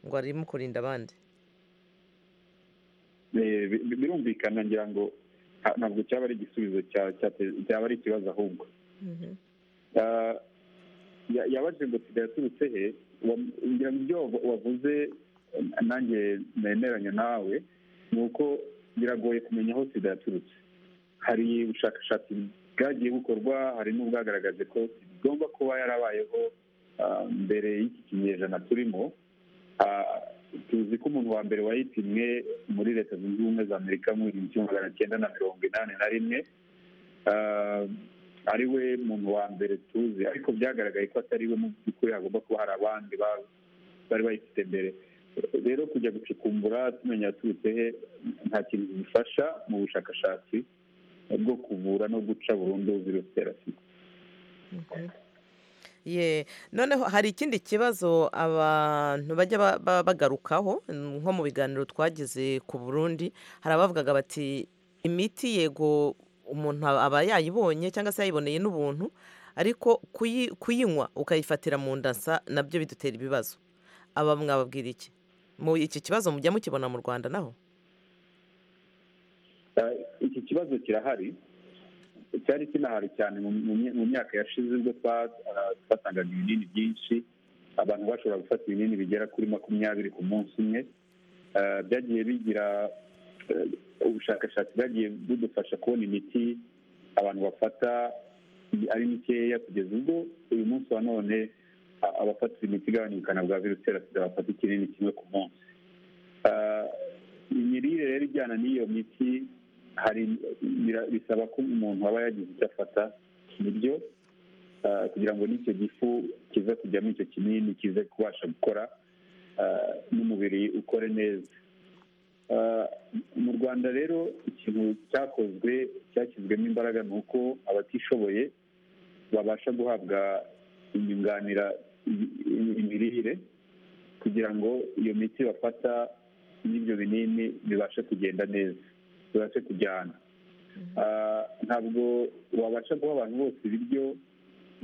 ngo arimo kurinda abandi birumvikana ngira ngo ntabwo cyaba ari igisubizo cyaba ari ikibazo ahubwo yabajije ngo sida yaturutse he ngira ngo ibyo wavuze nanjye nemeranya nawe ni uko biragoye kumenya aho sida yaturutse hari ubushakashatsi bwagiye bukorwa hari n'ubwagaragaje ko igomba kuba yarabayeho mbere y'iki kinyejana turimo tuzi ko umuntu wa mbere wayitimwe muri leta zunze ubumwe za amerika mu gihumbi kimwe magana cyenda na mirongo inani na rimwe ari we muntu wa mbere tuzi ariko byagaragaye ko atari we mu by'ukuri hagomba kuba hari abandi bari bayifite mbere rero kujya gucukumbura tumenya yaturutse he nta kintu bifasha mu bushakashatsi bwo kuvura no guca burundu virusi itera sida ye noneho hari ikindi kibazo abantu bajya bagarukaho nko mu biganiro twagize ku burundi hari abavugaga bati imiti yego umuntu aba yayibonye cyangwa se yayiboneye n'ubuntu ariko kuyinywa ukayifatira mu ndasa nabyo bidutera ibibazo aba mwababwira iki mu iki kibazo mujya mukibona mu rwanda naho iki kibazo kirahari cyari kinahari cyane mu myaka yashize ubwo twatangaga ibinini byinshi abantu bashobora gufata ibinini bigera kuri makumyabiri ku munsi umwe byagiye bigira ubushakashatsi bwagiye budufasha kubona imiti abantu bafata ari mikeya kugeza ubwo uyu munsi wa none abafata imiti igabanya ubukana bwa virusi itera sida bafata ikinini kimwe ku munsi imirire rero ijyana n'iyo miti hari bisaba ko umuntu aba yagize icyo afata ibiryo kugira ngo n'icyo gifu kize kujyamo icyo kinini kize kubasha gukora n'umubiri ukore neza mu rwanda rero ikintu cyakozwe cyashyizwemo imbaraga ni uko abatishoboye babasha guhabwa inyunganira imirire kugira ngo iyo miti bafata n'ibyo binini bibashe kugenda neza tubashe kujyana ntabwo wabasha guha abantu bose ibiryo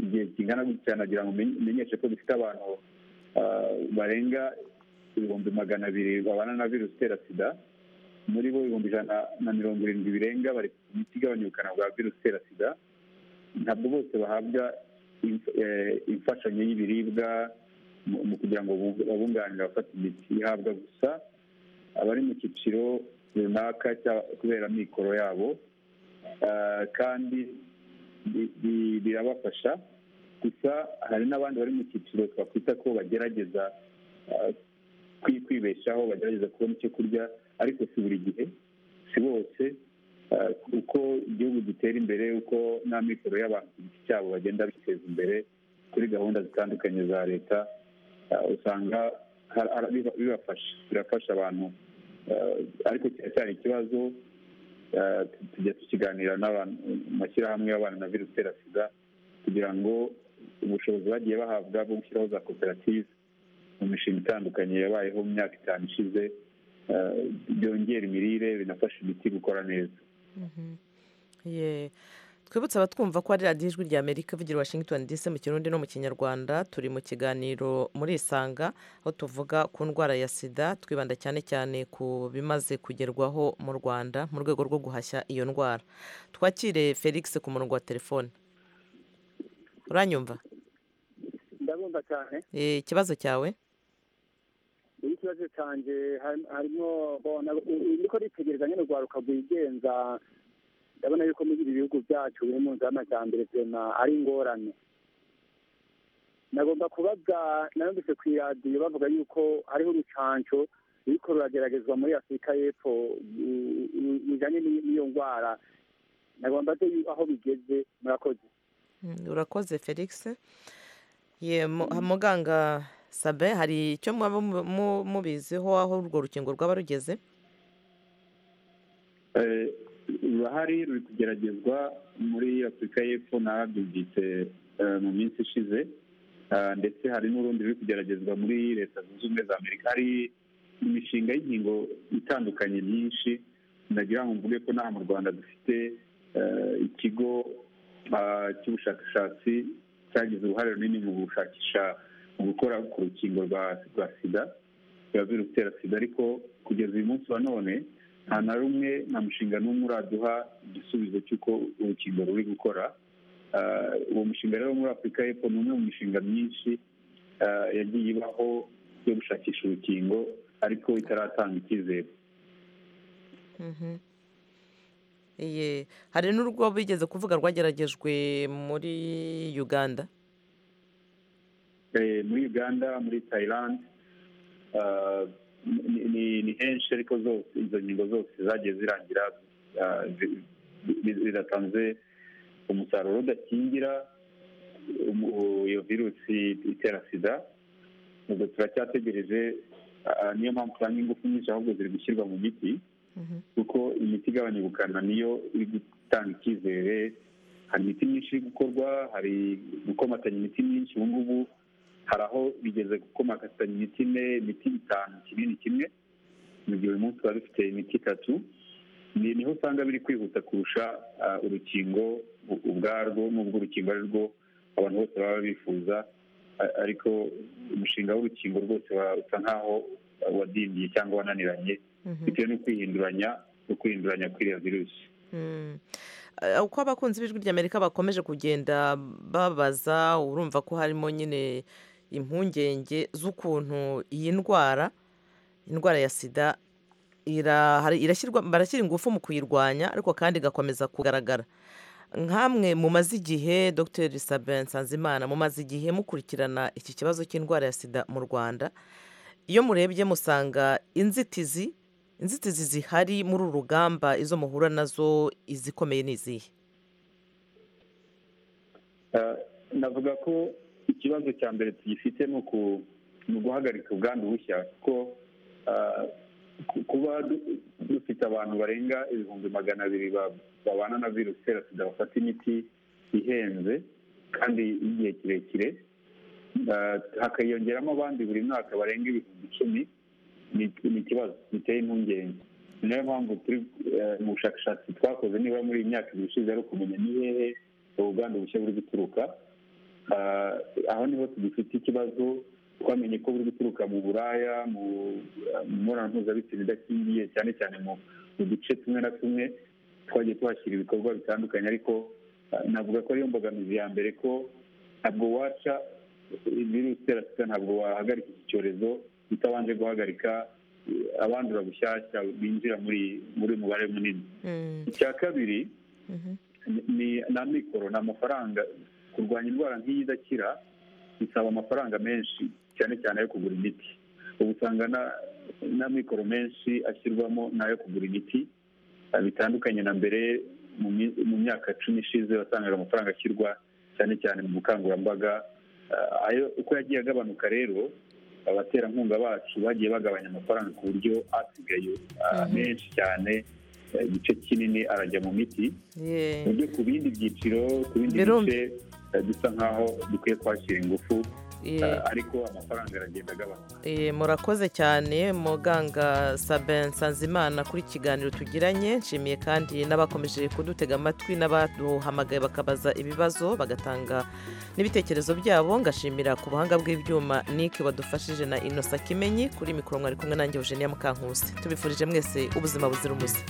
igihe kingana gutya nagira ngo umenyeshe ko dufite abantu barenga ibihumbi magana abiri babana na virusi itera sida muri bo ibihumbi ijana na mirongo irindwi birenga bari ku miti igabanya ubukana bwa virusi itera sida ntabwo bose bahabwa imfashanyo y'ibiribwa mu kugira ngo babunganire abafata imiti ihabwa gusa abari mu cyiciro runaka kubera amikoro yabo kandi birabafasha gusa hari n'abandi bari mu cyiciro twakwita ko bagerageza kwibeshaho bagerageza kubona icyo kurya ariko si buri gihe si bose uko igihugu gitera imbere uko n'amikoro y'abantu ku giti cyabo bagenda biteza imbere kuri gahunda zitandukanye za leta usanga bibafasha birafasha abantu ariko kiracyari ikibazo tujya tukiganira n'amashyirahamwe y'abana na virusi itera sida kugira ngo ubushobozi bagiye bahabwa bwo gushyiraho za koperative mu mishinga itandukanye yabayeho mu myaka itanu ishize byongera imirire binafasha imiti gukora neza twibutse abatwumva ko ari radiyo ijwi rya amerika ivugira washington dc mu kirundi no mu kinyarwanda turi mu kiganiro muri isanga aho tuvuga ku ndwara ya sida twibanda cyane cyane ku bimaze kugerwaho mu rwanda mu rwego rwo guhashya iyo ndwara twakire felix ku murongo wa telefone uranyumva ndabumva cyane Eh, ikibazo cyawe iyi kibazo cyanjye hari- harimo bona uriko ritegereza nyine urwaruka rwigenza ndabona yuko muri ibi bihugu byacu biri mu nzama cya mbere vema ari ingorane nagomba kubaza narumvise ku iradiyo bavuga yuko hariho urucanco ruriko rurageragezwa muri afurika y'epfo mm, mm, bijanye n'iyi- n'iyo ndwara nagomba se yu- aho bigeze murakoze Mm, urakoze felix ye mu- ha- muganga sabe hari icyo mwaba mu- mu- mubiziho aho urwo rukingo rwaba rugeze Eh, urahari ruri kugeragezwa muri afurika y'epfo narabyumvise eh, mu minsi ishize Ah, ndetse hari n'urundi ruri kugeragezwa muri leta zunze ubumwe za amerika hari imishinga y'inkingo itandukanye myinshi nagira ngo mvuge ko n'aha mu rwanda dufite eh, ikigo ah, cy'ubushakashatsi cyagize uruhare runini mu gushakisha mu gukora ku rukingo rwa- rwa sida biba biri gutera sida ariko kugeza uyu munsi wa none nta na rumwe nta mushinga n'umwe uraduha igisubizo cy'uko urukingo ruri gukora Ah, uwo mushinga rero muri afurika y'epfo ni umwe mu mishinga myinshi ah, yagiye ibaho yo gushakisha urukingo ariko itaratanga icyizere Mhm. Iye, hari n'urwo bigeze kuvuga rwageragejwe muri uganda Eh, muri uganda muri thailand ah, ni- ni- ni henshi ariko zose izo nkingo zose zagiye zirangira ah, zi- zi- zidatanze umusaruro udakingira umu- iyo virusi itera sida ubwo turacyategereje ah, niyo mpamvu usanga ingufu nyinshi ahubwo ziri gushyirwa mu miti kuko imiti igabanya ubukana niyo iri gutanga icyizere hari imiti myinshi iri gukorwa hari gukomatanya imiti myinshi ubu ngubu hari aho bigeze gukomatanya imiti ine imiti itanu kinini kimwe mu gihe uyu munsi tuba dufite imiti itatu ni niho usanga biri kwihuta kurusha ah, urukingo u- ubwarwo n'ubwo urukingo ari rwo abantu bose baba bifuza a- ariko umushinga w'urukingo rwose wa- usa nk'aho wadindiye cyangwa wananiranye bitewe no kwihinduranya no kwihinduranya kw'iriya virusi Mm. Eh, uko abakunzi b'ijwi ry'amerika bakomeje kugenda babaza urumva ko harimo nyine impungenge z'ukuntu iyi ndwara indwara ya sida ira- hari- irashyirwa barashyira ingufu mu kuyirwanya ariko kandi igakomeza kugaragara nkamwe mumaze igihe dr sabin nsanzimana mumaze igihe mukurikirana iki kibazo cy'indwara ya sida mu rwanda iyo murebye musanga inzitizi inzitizi zihari muri uru rugamba izo muhura nazo izikomeye ni izihe Eh, navuga ko ikibazo cya mbere tugifite ni uku- ni uguhagarika ubwandu bushya kuko eh, ku- kuba du- dufite abantu barenga ibihumbi magana abiri ba- babana na virusi itera sida bafata imiti ihenze kandi y'igihe kirekire Eh, hakiyongeramo abandi buri mwaka barenga ibihumbi icumi ni- ni ikibazo giteye impungenge ni nayo mpamvu turi eh, mu bushakashatsi twakoze niba muri iyi myaka ibiri ishize ari ukumenya ni hehe ubwandu bushya buri guturuka Ah, aho niho tugifite ikibazo twamenye ko buri guturuka mu buraya mu eh, mu mibonano mpuzabitsina idakingiye cyane cyane mu mu duce tumwe na tumwe twagiye tuhashyira ibikorwa bitandukanye ariko ah, navuga ko ariyo mbogamizi ya mbere ko ntabwo waca virusi itera sida ntabwo wahagarika iki cyorezo utabanje guhagarika eh, abandura bushyashya binjira muri muri mubare munini icya kabiri ni- ni na mikoro ni amafaranga kurwanya indwara nk'iyi idakira bisaba amafaranga menshi cyane cyane ayo kugura imiti ubu usanga na- na mikoro menshi ashyirwamo n'ayo kugura imiti Ah, bitandukanye na mbere mu mi- mu myaka cumi ishize wasangaga amafaranga ashyirwa cyane cyane mu bukangurambaga Ah, ayo uko yagiye agabanuka rero abaterankunga bacu bagiye bagabanya amafaranga ku buryo asigaye ah, Mhm. menshi cyane eh, igice kinini arajya mu miti Ye. uburyo ku bindi byiciro ku bindi Birumvi. bice eh, bisa nk'aho dukwiye kuhashyira ingufu ariko amafaranga aragenda agabanuka Eh, murakoze cyane muganga Sabin Nsanzimana kuri kiganiro tugiranye nshimiye kandi n'abakomeje kudutega amatwi n'abaduhamagaye bakabaza ibibazo bagatanga n'ibitekerezo byabo ngashimira ku buhanga bw'ibyuma Nick wadufashije na Innocent Kimenyi kuri mikoro mwari kumwe nanjye Eugenia Mukankusi tubifurije mwese ubuzima buzira umuze